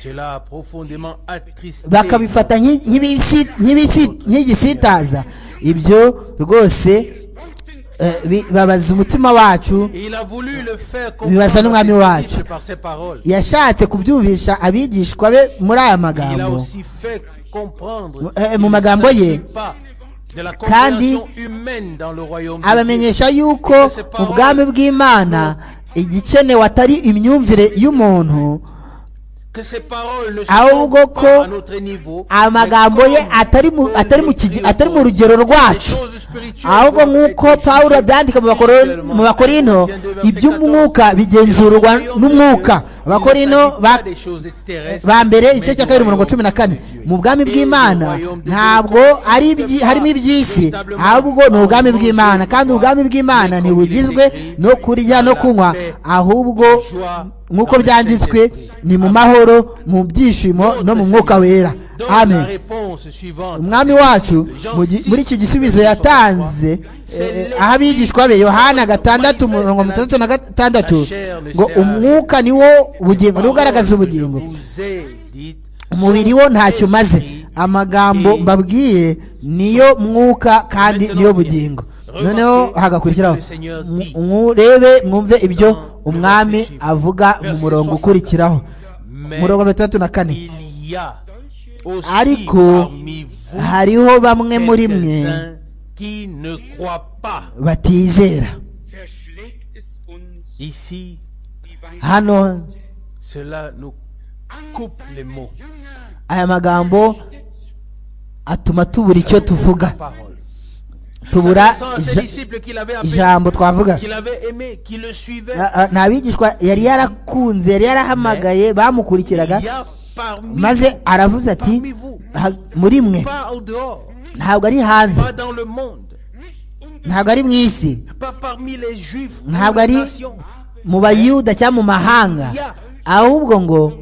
Cela a profondément attristé bakabifata nk'i- nk'ibisi- nk'ibisi- nk'igisitaza ibyo rwose eh, bibabaza umutima wacu Et il a voulu le faire Bibaza comprendre à n'umwami ses wacu. disciples par ses paroles. yashatse kubyumvisha abigishwa be muri aya Il a magambo aussi fait comprendre Eh, eh, qu'il mu ne magambo ye. s'agit pas de la compréhension humaine dans le royaume de Dieu. abamenyesha yuko mu bwami bw'imana igikenewe atari imyumvire y'umuntu que ces paroles ne ahubwo sont ko pas à notre niveau. mais amagambo ye comme atari mu atari mu kigi- atari mu rugero les rwacu choses ahubwo nk'uko pawulo abyandika mu Bakoro- mu bakorino iby'umwuka bigenzurwa n'umwuka abakorino ba ba mbere igice cya kabiri mirongo cumi na kane mu bwami bw'imana ntabwo ari ibyi- harimo iby'isi ahubwo ni ubwami bw'imana kandi ubwami bw'imana ntibugizwe no kurya no kunywa ahubwo nk'uko byanditswe ni mu mahoro mu byishimo no mu mwuka wera amen umwami wacu mu gi- muri iki gisubizo yatanze eh, aho abigishwa be yohana gatandatu mirongo itandatu na gatandatu ngo umwuka niwo ubugingo niwo ugaragaza ubugingo umubiri wo ntacyo umaze amagambo mbabwiye niyo mwuka kandi niyo bugingo noneho hagakurikiraho mu- murebe mwumve ibyo umwami avuga mu murongo ukurikiraho umurongo mirongo itandatu na kane ariko hariho bamwe mwe muri mwe batizera verschlägt es uns die Weisheit. hano Angst sei der Compliment. Jünger. aya magambo atuma tubura icyo tuvuga tubura ija- ijambo twavuga A- a- nta bigishwa yari yarakunze yari yarahamagaye bamukurikiraga maze aravuze ati "Ha- muri mwe ntabwo ari hanze ntabwo ari mu isi ntabwo ari mu bayuda cyangwa mu mahanga ahubwo ngo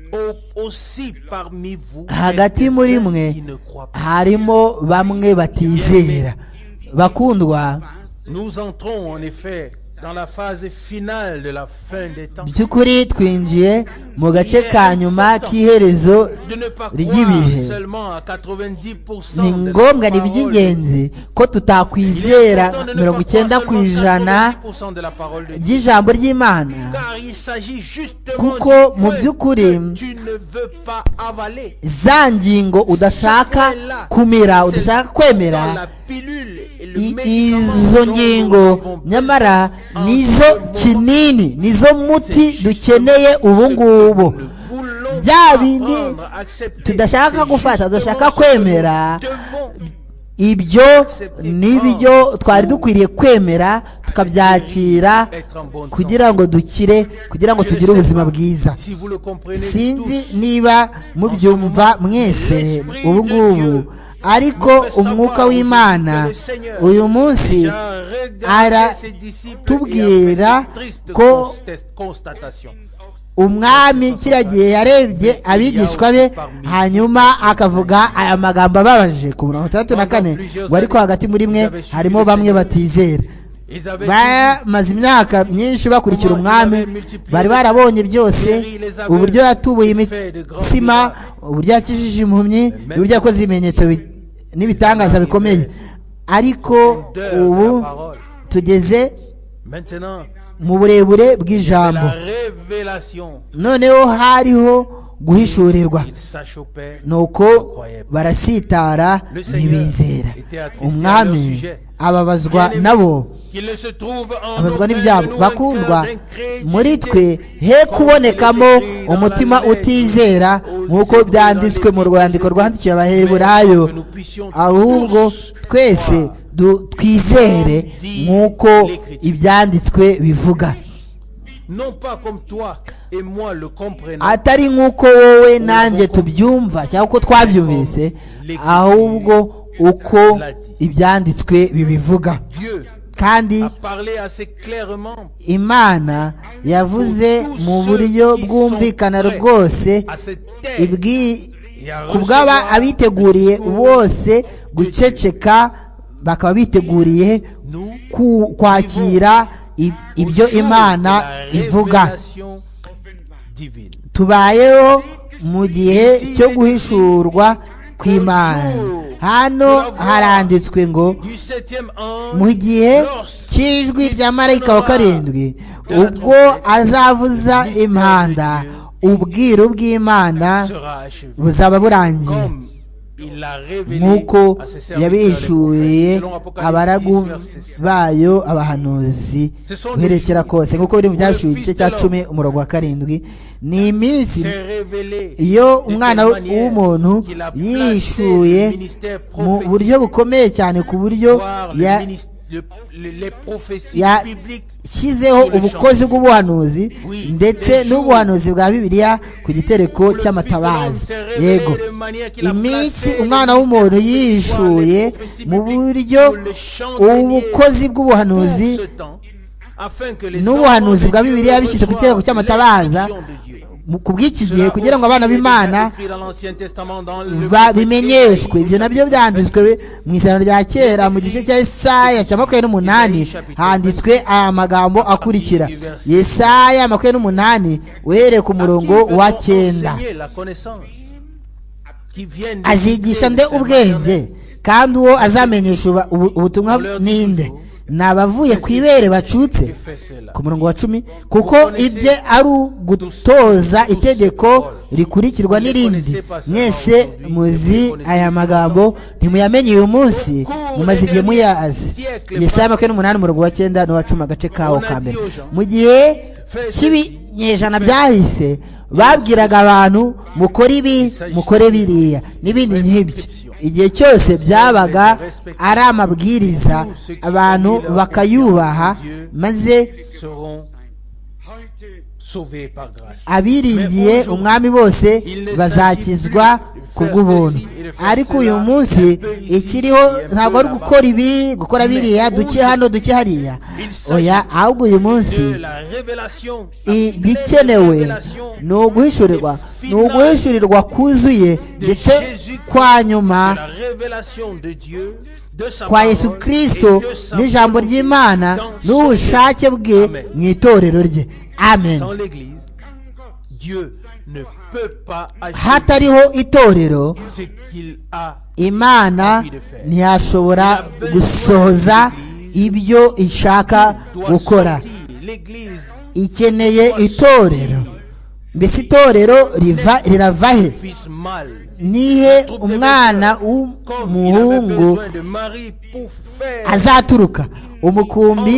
Unter euch, die hagati muri mwe harimo bamwe batizera bakundwa Nous entrons en effet dans la phase finale de la fin des temps. by'ukuri twinjiye mu gace ka nyuma k'iherezo De ne pas croire ry'ibihe seulement à ni 90% de la ngombwa ni parole. iby'ingenzi ko tutakwizera mirongo icyenda ku ijana ry'ijambo ry'imana kuko mu by'ukuri za ngingo udashaka kumira udashaka kwemera i- izo ngingo nyamara nizo kinini nizo muti dukeneye ubu ngubu bya bindi tudashaka gufata tudashaka kwemera ibyo nibyo twari dukwiriye kwemera tukabyakira kugira ngo dukire kugira ngo tugire ubuzima bwiza sinzi sinzi niba mubyumva mwese ubu ngubu ariko umwuka w'imana uyu munsi aratubwira ko- umwami kiriya gihe yarebye abigishwa be hanyuma akavuga aya magambo ababaje ku mirongo itandatu na kane ngo ariko hagati muri mwe harimo bamwe batizera bamaze imyaka myinshi bakurikira umwami bari barabonye byose uburyo yatubuye imitsima uburyo yakijije impumyi uburyo yakoze ibimenyetso bi- n'ibitangaza bikomeye ariko ubu tugeze mu burebure bw'ijambo noneho hariho guhishurirwa nuko barasitara ntibizera umwami ababazwa nabo abazwa abazwa n'ibyabo bakundwa muri twe he kubonekamo umutima utizera nk'uko byanditswe mu rwandiko rwandikiwe abaheburayo ahubwo twese du- twizere nk'uko ibyanditswe bivuga atari nk'uko wowe nanjye tubyumva cyangwa uko twabyumvise ahubwo uko ibyanditswe bibivuga kandi imana yavuze mu buryo bwumvikana rwose ibwi- ku bw'aba abiteguriye bose guceceka bakaba biteguriye ku- kwakira i- ibyo imana ivuga tubayeho mu gihe cyo guhishurwa kw'imana hano haranditswe ngo mu gihe cy'ijwi rya marayika wa karindwi ubwo azavuza impanda ubwiru bw'imana buzaba burangiye nk'uko yabihishuriye abaragu bayo abahanuzi guherekera kose nk'uko biri mu byashyuye igice cya cumi umurongo wa karindwi ni iminsi iyo umwana w'umuntu yishuye mu buryo bukomeye cyane ku buryo ya yashyizeho ubukozi bw'ubuhanuzi ndetse n'ubuhanuzi bwa bibiliya ku gitereko cy'amatabaza yego iminsi umwana w'umuntu yishuye mu buryo ubukozi bw'ubuhanuzi n'ubuhanuzi bwa bibiliya bishyize ku gitereko cy'amatabaza ku bw'iki gihe kugira ngo abana b'imana babimenyeshwe ibyo nabyo byanditswe mu isano rya kera mu gice cya Yesaya cya makumyabiri n'umunani handitswe aya magambo akurikira Yesaya makumyabiri n'umunani uhereye ku murongo wa cyenda azigisha nde ubwenge kandi uwo azamenyesha ubutumwa n'inde ni abavuye ku ibere bacutse ku murongo wa cumi kuko ibye ari ugutoza itegeko rikurikirwa n'irindi mwese muzi aya magambo ntimuyamenye uyu munsi mumaze igihe muyazi yesaya makumyabiri n'umunani umurongo wa cyenda n'uwa cumi agace kawo ka mbere mu gihe cy'ibinyejana byahise babwiraga abantu mukore ibi mukore biriya n'ibindi nk'ibyo igihe cyose byabaga ari amabwiriza abantu bakayubaha maze abiringiye umwami bose bazakizwa ku bw'ubuntu ariko uyu munsi ikiriho ntabwo ari gukora ibi gukora biriya duke hano duke hariya oya ahubwo uyu munsi igikenewe ni uguhishurirwa ni uguhishurirwa kuzuye ndetse kwa nyuma kwa Yesu kirisito n'ijambo ry'imana n'ubushake bwe mu itorero rye amen hatariho itorero imana ntiyashobora gusohoza ibyo ishaka gukora ikeneye itorero mbese itorero rirava he nihe umwana w'umuhungu azaturuka umukumbi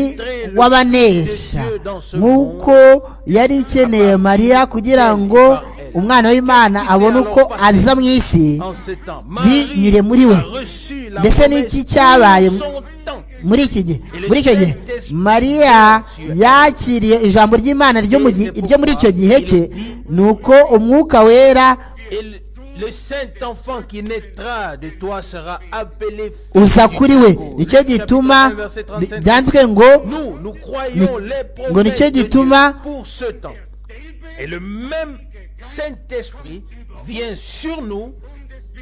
w'abanesha nk'uko yari ikeneye mariya kugira ngo umwana w'imana abone uko aza mu isi binyure muri we mbese n'iki cyabaye muri iki gihe muri icyo gihe mariya yakiriye ijambo ry'imana ryo muri icyo gihe cye ni uko umwuka wera le saint enfant qui naîtra de toi sera appelé uza kuri we nicyo gituma byanditswe ngo nous nous croyons les ngo promesses nicyo de Dieu gituma pour ce temps et le même Saint-Esprit vient sur nous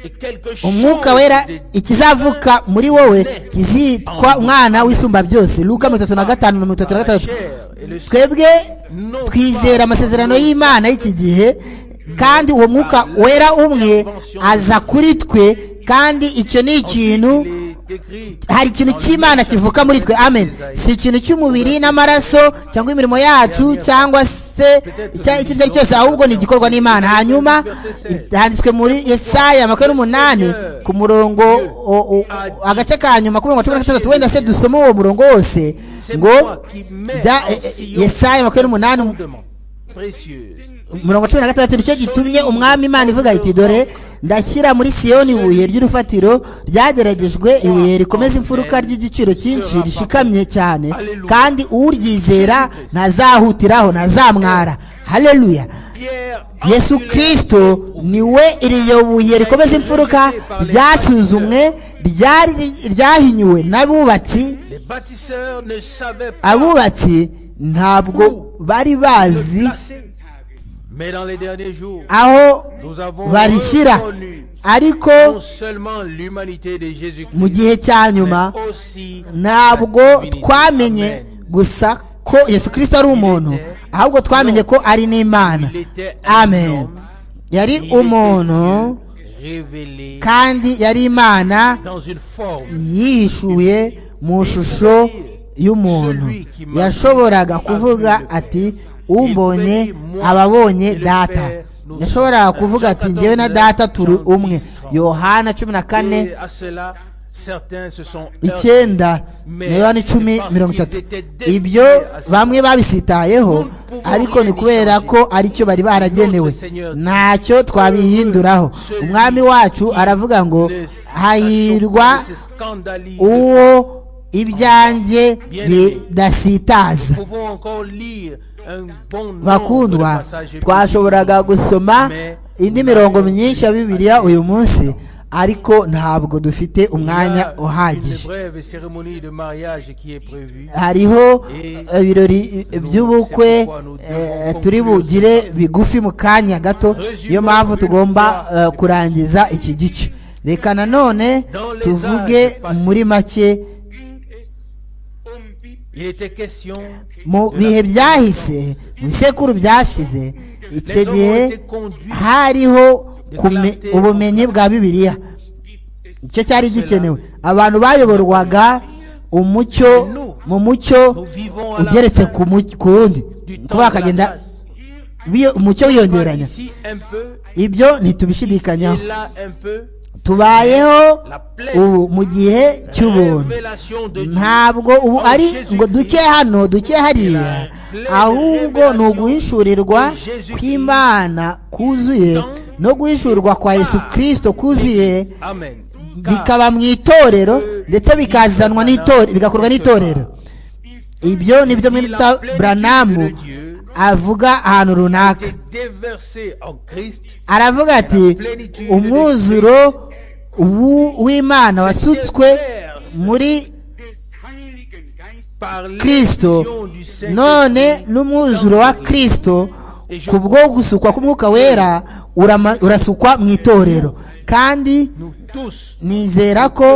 et quelque chose umwuka wera de ikizavuka muri wowe kizitwa umwana w'isumba byose luka mirongo itatu na gatanu na mirongo itatu na gatandatu twebwe twizera amasezerano y'imana y'iki gihe kandi uwo mwuka wera umwe aza kuri twe kandi icyo ni ikintu est écrit hari ikintu cy'imana kivuka muri twe amen si ikintu cy'umubiri n'amaraso cyangwa imirimo yacu cyangwa se icya- icyo ari cyo cyose ahubwo ni igikorwa n'imana hanyuma handitswe muri yesaya makumyabiri n'umunani ku murongo o- o- agace ka nyuma ku murongo wa cumi na gatandatu wenda se dusome uwo murongo wose ngo bya- e- e- yesaya makumyabiri n'umunani précieuse umurongo cumi na gatandatu nicyo gitumye umwami imana ivuga iti dore ndashyira muri siyoni ibuye ry'urufatiro ryageragejwe ibuye rikomeza imfuruka ry'igiciro cyinshi rishikamye cyane kandi uryizera ntazahutiraho ntazamwara haleluya Pierre yesu kirisito niwe iriyo buye rikomeza imfuruka ryasuzumwe ryari- ryahinyuwe n'abubatsi les bâtisseurs ne savaient pas abubatsi ntabwo bari bazi placer mais dans les derniers jours aho nous avons barishyira reconnu ariko non seulement l'humanité de mu Jésus-Christ gihe cya nyuma mais aussi ntabwo la divinité. twamenye Amen. gusa ko yesu kirisito ari umuntu ahubwo twamenye ko ari n'imana amen yari umuntu révélé kandi yari imana dans une forme yihishuye mu shusho y'umuntu yashoboraga kuvuga ati umbonye ababonye data yashoboraga kuvuga ati ngewe na data turi umwe yohana cumi na kane Et à cela, certains se sont heurtés. icyenda na yohana icumi mirongo itatu ibyo bamwe babisitayeho ariko ni kubera ko aricyo bari baragenewe ntacyo twabihinduraho umwami wacu aravuga ngo hahirwa se scandalisent. uwo ibyanjye bidasitaza Nous pouvons encore lire un bon nombre de bakundwa passages bibliques. twashoboraga gusoma indi mirongo myinshi ya bibiliya uyu munsi ariko ntabwo dufite Il y umwanya a Une uhagije brève cérémonie de mariage qui est prévue. hariho ibirori by'ubukwe eh, turi bugire bigufi mu kanya gato niyo mpamvu tugomba eh, kurangiza iki gice reka nanone tuvuge muri make ging es um biblische Il était question. mu bihe byahise mu bisekuru byashize icyo Les hommes gihe ont été conduits. hariho kume- ubumenyi bwa bibiliya gibt es icyo cyari gikenewe abantu bayoborwaga umucyo mu mucyo ugeretse ku mu- ku wundi du temps kuba de la bakagenda grâce. biyo- umucyo wiyongeranya Ici un peu, ibyo ntitubishidikanyaho et là un peu. tubayeho La ubu mu gihe cy'ubuntu révélation de Dieu. ntabwo ubu ari ngo duke hano duke hariya ahubwo ni uguhishurirwa kw'imana kuzuye no guhishurwa kwa yesu kirisito kuzuye Amen. Car bikaba mu itorero ndetse bikazanwa n'itorero bigakorwa n'itorero ibyo ni byo mwita buranamu avuga ahantu runaka t'es déversé en Christ. aravuga ati umwuzuro w'u- w'imana wasutswe muri des Heiligen Geistes par l'effusion kristo du Saint-Esprit none n'umwuzuro wa kristo ku bwo gusukwa k'umwuka wera urama- urasukwa mu itorero kandi nous tous nizera ko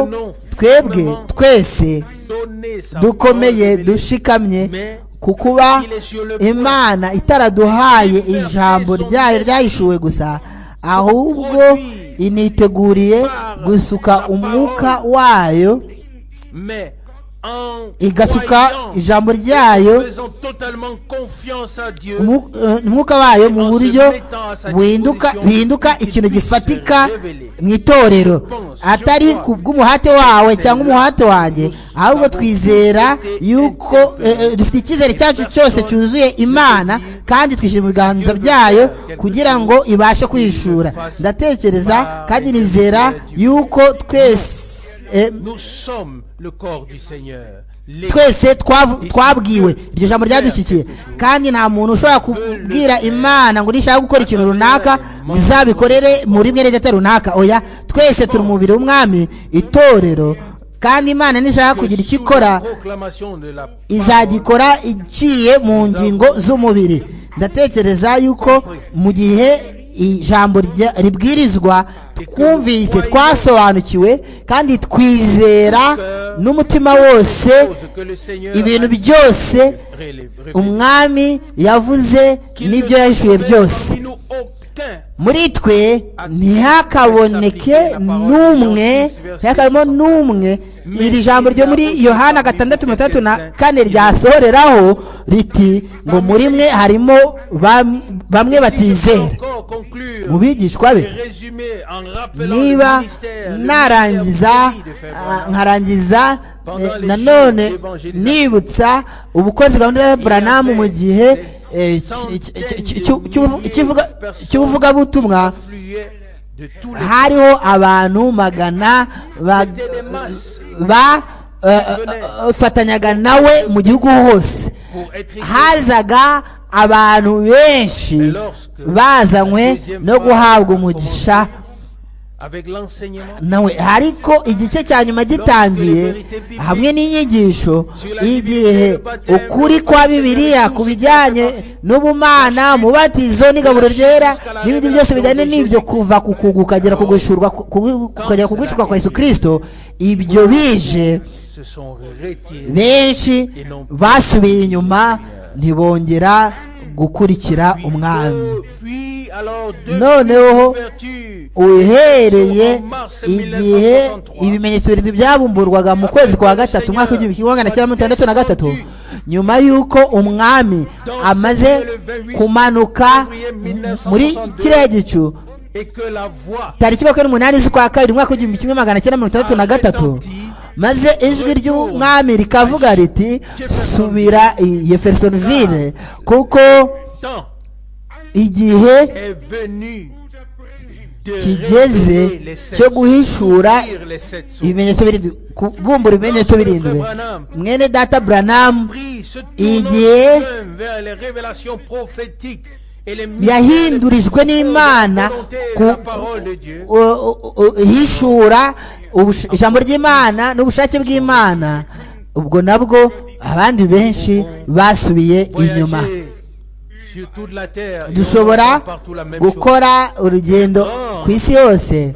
twebwe twese donner sa dukomeye parole, dushikamye mais ku kuba il est sur le point imana itaraduhaye ijambo ryayo ryahishuwe gusa ahubwo initeguriye gusuka umwuka wayo mais en igasuka croyant, ijambo ryayo faisons totalement confiance à Dieu Umu- eh, umwuka wayo mu buryo bihinduka bihinduka ikintu gifatika mu itorero atari ku bw'umuhate wawe cyangwa umuhate wanjye ahubwo twizera yuko eh, eh, dufite icyizere cyacu cyose cyuzuye imana kandi twishyura mu biganza byayo kugira ngo ibashe kwishura ndatekereza kandi nizera yuko twese eh, nous sommes le corps du Seigneur Les- twese twavu- twabwiwe iryo jambo ryadushyikiye kandi nta muntu ushobora kubwira imana ngo nishaka gukora ikintu runaka ngo izabikorere muri mwe n'idata runaka oya twese turi umubiri w'umwami itorero kandi imana nishaka kugira icyo ikora proclamation de la izagikora iciye mu ngingo z'umubiri ndatekereza yuko mu gihe ijambo rya- ribwirizwa twumvise twasobanukiwe kandi twizera n'umutima wose chose que le Seigneur ibintu a byose révélé- umwami yavuze qu'il ne n'ibyo yahishuye serait byose parmi nous aucun muri twe ntihakaboneke n'umwe ntihakabemo n'umwe iri jambo ryo muri yohana gatandatu mirongo itandatu na kane ryasohoreraho riti ngo muri mwe harimo bam- bamwe batizera Encore conclure mu bigishwa be et résumer en rappelant le niba ministère, le narangiza ministère de faire ah, nkarangiza eh, nanone nibutsa ubukozi gahunda ya buranamu mu gihe eh, cy- cy- cy- cy- cy- cy'ubuvu- cy'ivuga- cy'ubuvugabutumwa influer de tous les hariho abantu magana ba- bafatanyaga nawe mu gihugu hose pour être hazaga abantu benshi bazanywe no guhabwa umugisha avec l'enseignement nawe ariko igice cya nyuma gitangiye hamwe n'inyigisho igihe ukuri kwa bibiliya ku bijyanye n'ubumana mubatizo n'igaburo ryera n'ibindi byose bijyanye n'ibyo kuva ku kugwa ukagera ku guhishurwa ku- ku- ukagera ku guhishurwa kwa yesu kirisito ibyo bije se sont retirés benshi basubiye inyuma ntibongera gukurikira umwami puis alors Noneho, depuis l'ouverture uhereye igihe ibimenyetso birindwi byabumburwaga mu kwezi kwa gatatu umwaka w'igihumbi kimwe magana cyenda mirongo itandatu na gatatu nyuma y'uko umwami amaze kumanuka muri kiriya gicu et que la voix tariki makumyabiri n'umunani z'ukwa kabiri umwaka w'igihumbi kimwe magana cyenda mirongo itandatu na gatatu maze ijwi ry'umwami rikavuga riti subira i yefersonville kuko tant igihe est venue de kigeze révéler les sept cyo guhishura sourires, les sept sourires. ibimenyetso birindwi kubumbura ibimenyetso birindwi mwene data buranamu Prie, se tournant Igihe lui-même vers les révélations prophétiques et les yahindurijwe n'imana ku ku u- u- u- ihishura ubus- ijambo ry'imana n'ubushake bw'imana ubwo nabwo abandi benshi basubiye inyuma sur toute la terre et on dushobora entend partout la même chose. gukora urugendo ku isi yose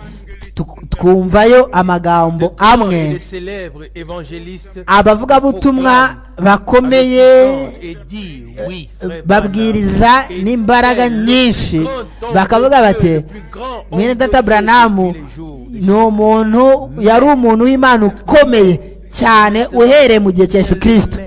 tu- twumvayo amagambo Et les amwe célèbres évangélistes abavugabutumwa bakomeye avec et dit oui frère babwiriza Branham n'imbaraga était le nyinshi grand homme bakavuga de bati Dieu, le plus grand homme mwene de data Dieu buranamu depuis les jours des ni umuntu yari umuntu w'imana ukomeye cyane uhereye mu gihe cya yesu kirisito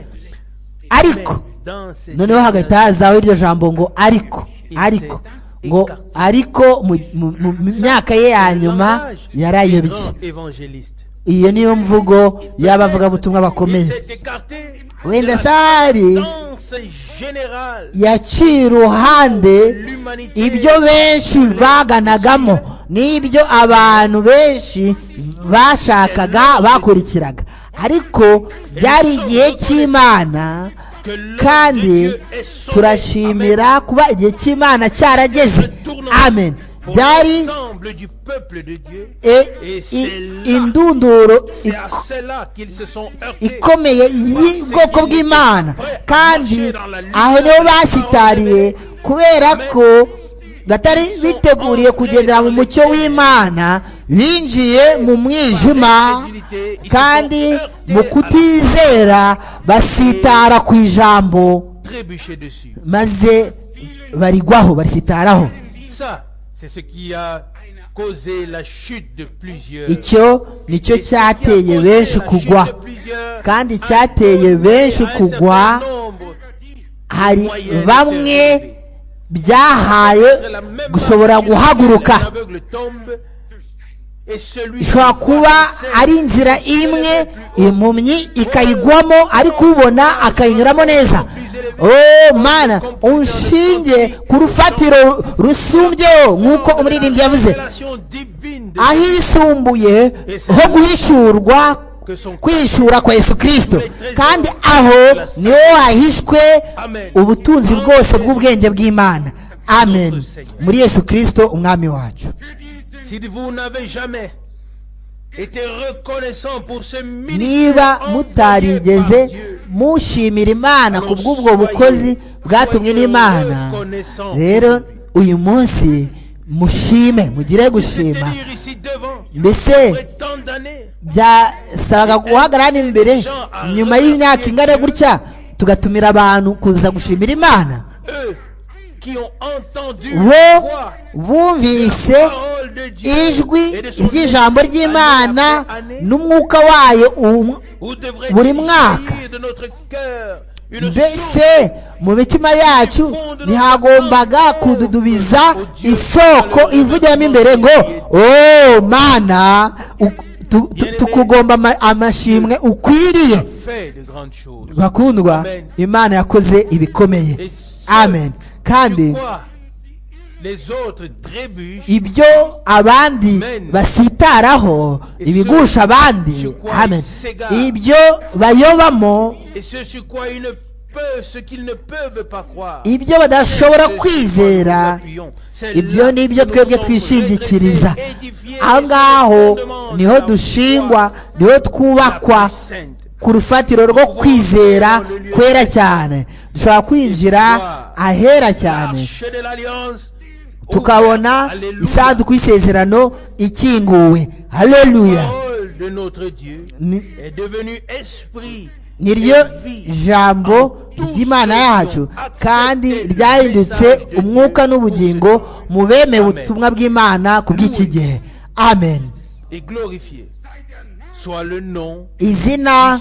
ariko dans ces noneho hagahita hazaho iryo jambo ngo ariko ariko ngo ariko mu mu- mu- mu myaka ye ya nyuma Langage des yarayobye grands évangélistes. iyo niyo mvugo y'abavugabutumwa Il bakomeye s'est écarté wenda de la sahari tendance générale yaciye iruhande l'humanité ibyo benshi baganagamo n'ibyo abantu benshi bashakaga bakurikiraga ariko byari igihe cy'imana kandi turashimira kuba igihe cy'imana cyarageze amen pour byari l'ensemble du peuple de Dieu e- i- indunduro c'est à ik- cela qu'ils se sont heurtés ikomeye y'ubwoko bw'imana kandi aho niho basitariye kubera ko batari biteguriye kugendera mu mucyo w'imana binjiye mu mwijima kandi mu kutizera basitara ku ijambo trébuchés dessus maze barigwaho barisitaraho ça c'est ce qui a causé la chute de plusieurs icyo nicyo Et ce qui a causé cyateye benshi la chute kugwa de plusieurs kandi a cyateye causé benshi à un kugwa certain nombre hari moyenne bamwe de byahaye gushobora guhaguruka L'aveugle tombe, et celui ishobora qui kuba voit se ari inzira imwe impumyi ikayigwamo ariko ubona akayinyuramo neza oh mana unshinge ku rufatiro rusumbyeho nk'uko umuririmbyi yavuze Révélation divine de- ahisumbuye ho guhishurwa kwihishura kwa yesu kirisito kandi aho niho hahishwe ubutunzi bwose bw'ubwenge bw'imana amen muri yesu kirisito umwami wacu Si vous n'avez jamais été reconnaissant pour ce ministère niba envoyé par mutarigeze Dieu, mushimira imana ku bw'ubwo bukozi bwatumwe n'imana rero uyu munsi mushime mugire c'était gushima lire ici devant mbese après tant d'années. byasabaga guhagarara hano imbere nyuma y'imyaka ingana gutya tugatumira abantu kuza gushimira imana Eux qui ont entendu bo la voix bumvise parole de Dieu ijwi et de son ry'ijambo esprit, ry'imana année après année, n'umwuka wayo um- Vous devrez buri sortir mwaka. de notre cœur une source mbese mu mitima yacu ntihagombaga kududubiza isoko ivugiramo imbere ngo o mana u- tu- tu- tukugomba ama- amashimwe ukwiriye fait de grandes choses. bakundwa imana yakoze ibikomeye amen kandi Sur quoi les autres trébuchent ibyo abandi basitaraho ibigusha abandi amen ibyo bayobamo et ce sur quoi ils ne peuvent, ce qu'ils ne peuvent pas croire. ibyo badashobora kwizera ibyo ni ibyo twebwe twishingikiriza aho ngaho niho dushingwa niho twubakwa ku rufatiro rwo kwizera kwera cyane dushobora kwinjira ahera cyane tukabona isanduku y'isezerano ikinguwe haleluya parole de notre Dieu Ni- est devenue esprit niryo et vie. jambo ry'imana yacu kandi ryahindutse umwuka n'ubugingo mu bemeye ubutumwa bw'imana ku bw'iki gihe amen et glorifié. soit le nom izina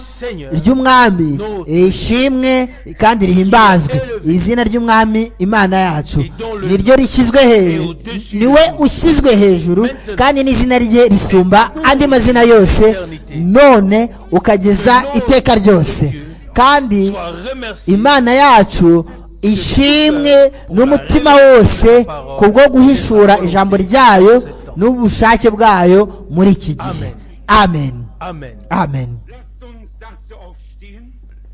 ry'umwami ishimwe kandi rihimbazwe izina ry'umwami imana yacu niryo rishyizwe hejuru niwe ushyizwe hejuru kandi n'izina rye risumba andi mazina yose none ukageza iteka ryose kandi soit remercié imana yacu ishimwe n'umutima wose ku bwo guhishura ijambo ryayo n'ubushake bwayo muri iki gihe amen amen amen Lasst uns dazu aufstehen,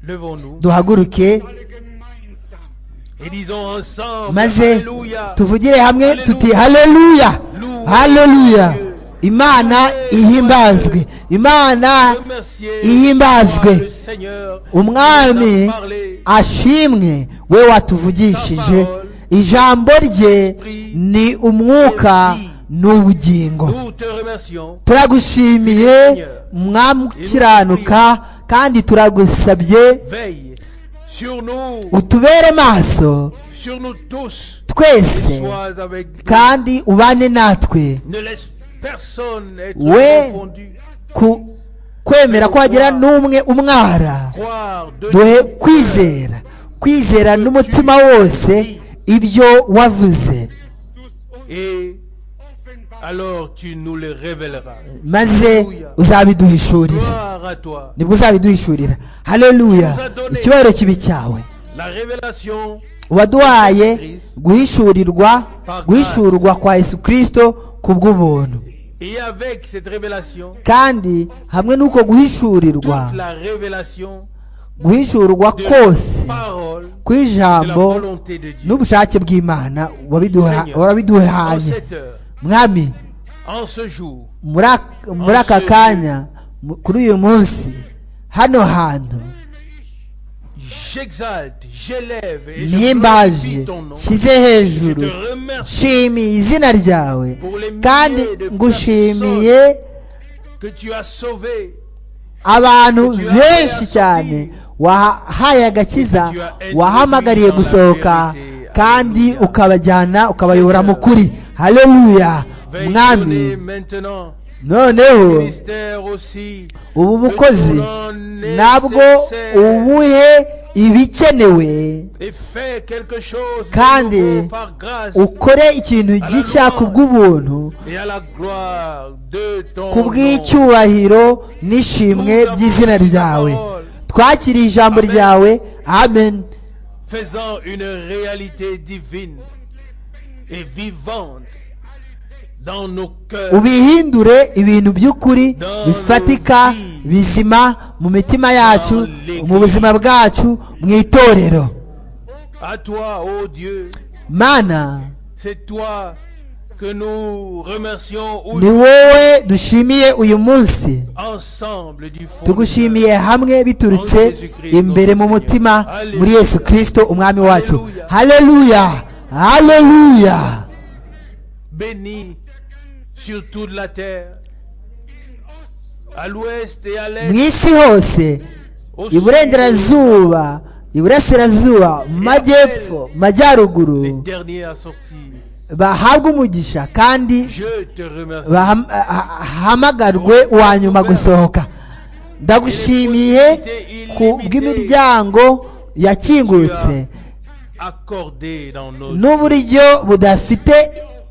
levons-nous duhaguruke alle gemeinsam. et disons ensemble maze Alléluia. tuvugire hamwe tuti haleluya haleluya imana ihimbazwe imana Remerciez ihimbazwe. soit le Seigneur qui nous umwami a parlé. ashimwe we watuvugishije ijambo rye ni umwuka n'ubugingo Nous te remercions turagushimiye mwami ukiranuka kandi turagusabye veille sur nous utubere maso sur nous tous twese sois avec nous. kandi ubane natwe ne laisse personne être Ouais. confondu ku kwemera ko hagira n'umwe umwara croire de duhe kwizera kwizera n'umutima wose ibyo wavuze et alors tu nous le révéleras maze uzabiduhishurira gloire à toi nibwo uzabiduhishurira haleluya icyubahiro kibi cyawe la révélation waduhaye guhishurirwa guhishurwa kwa yesu kirisito ku bw'ubuntu et avec cette révélation kandi hamwe n'uko guhishurirwa toute la révélation guhishurwa de kose la parole de la kw'ijambo volonté de Dieu n'ubushake bw'imana wabiduha- Seigneur. en warabiduhanye cette heure mwami en ce jour muri ak- muri aka kanya mu- kuri uyu munsi hano hantu j'exalte j'élève et je glorifie mpimbaje ton nom nshyize je hejuru te remercie nshimiye izina ryawe kandi ngushimiye que tu as sauvé abantu benshi cyane wahaye agakiza wahamagariye gusohoka kandi ukabajyana ukabayobora mu kuri haleluya veille mwami donner maintenant noneho ministère aussi ubu bukozi nabwo ubuhe ibikenewe et fais quelque chose de Kandi nouveau par grâce ukore ikintu gishya ku bw'ubuntu et à la gloire de ton ku nom. bw'icyubahiro n'ishimwe by'izina ryawe twakiriye ijambo ryawe amen faisant une réalité divine et vivante dans nos cœurs ubihindure ibintu by'ukuri bifatika bizima mu mitima yacu mu buzima bwacu mu itorero à toi ô Dieu mana c'est toi que nous remercions ni wowe dushimiye uyu munsi ensemble du fond tugushimiye hamwe biturutse imbere mu mutima muri yesu kirisito umwami wacu haleluya haleluya béni sur toute la terre à l'ouest et à mu l'est isi hose au sud, iburengerazuba iburasirazuba mu majyepfo mu majyaruguru les derniers à sortir bahabwe umugisha kandi je te remercie bahamagarwe uwa nyuma gusohoka ndagushimiye ku bw'imiryango yakingutse accordé dans nos n'uburyo budafite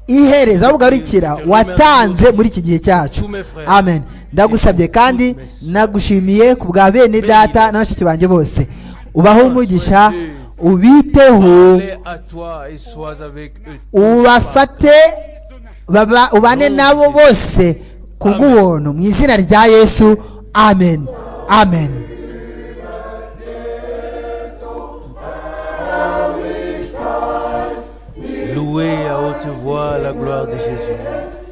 ihereza bugarukira watanze muri iki gihe cyacu amen ndagusabye kandi nagushimiye ku bwa bene data na bashiki banjye bose ubaho umugisha ubiteho Parlez à toi et sois avec eux. ubafate baba- ubane nabo bose ku bw'ubuntu mu izina rya yesu amen amen Louez à haute voix la gloire de Jésus.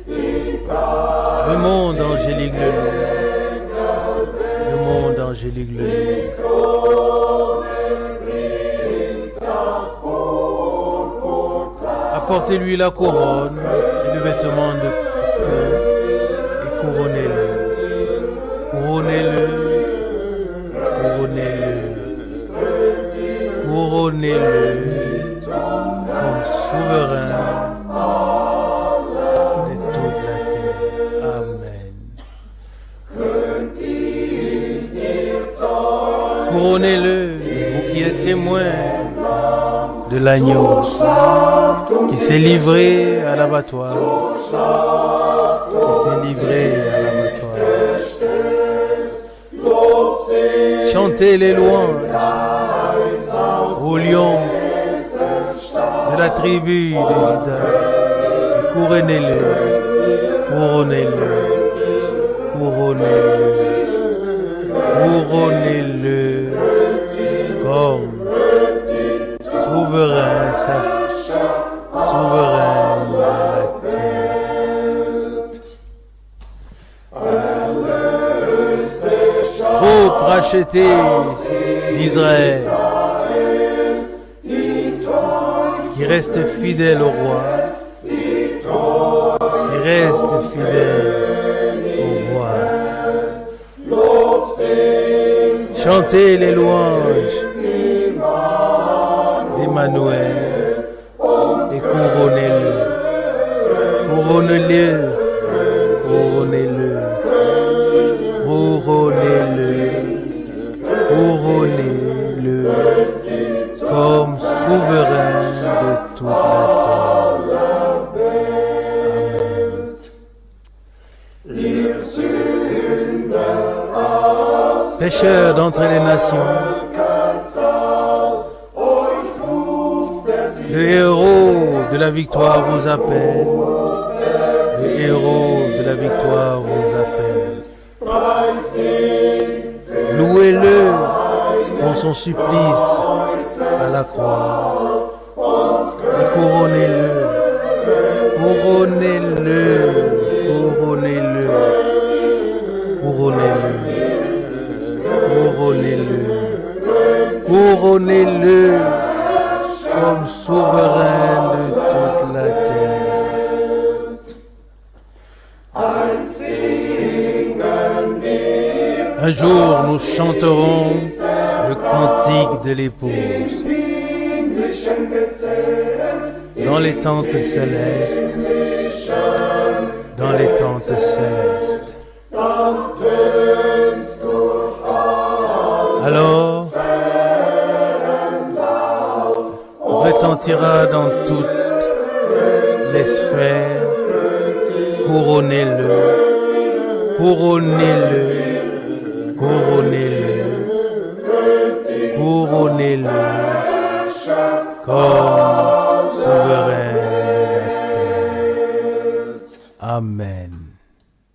Le monde angélique le loue. Le monde angélique le loue. Apportez-lui la couronne et le vêtement de purpure et couronnez-le. Couronnez-le. Couronnez-le. Couronnez-le comme souverain de toute la terre. Amen. Couronnez-le, vous qui êtes témoins de l'agneau qui s'est livré à l'abattoir, qui s'est livré à l'abattoir. Chantez les louanges au lion de la tribu de Juda. Et Couronnez-le, couronnez-le, couronnez-le couronnez-le comme souverain, sa- souverain de la terre. Trop racheté d'Israël, qui reste fidèle au roi, qui reste fidèle au roi. Chantez les louanges d'Emmanuel et couronnez-le. Couronnez-le. Couronnez-le. Couronnez-le. Couronnez-le comme souverain de toute la terre. Amen. Pécheurs d'entre les nations. Le héros de la victoire vous appelle. Le héros de la victoire vous appelle. Louez-le dans son supplice à la croix. Et couronnez-le. Couronnez-le. Couronnez-le. Couronnez-le. Couronnez-le, couronnez-le comme souverain de toute la terre. Un jour, nous chanterons le cantique de l'épouse. Dans les tentes célestes, dans les tentes célestes. Alors, retentira dans toutes les sphères. Couronnez-le, couronnez-le, couronnez-le, couronnez-le, comme souverain de la terre. Amen.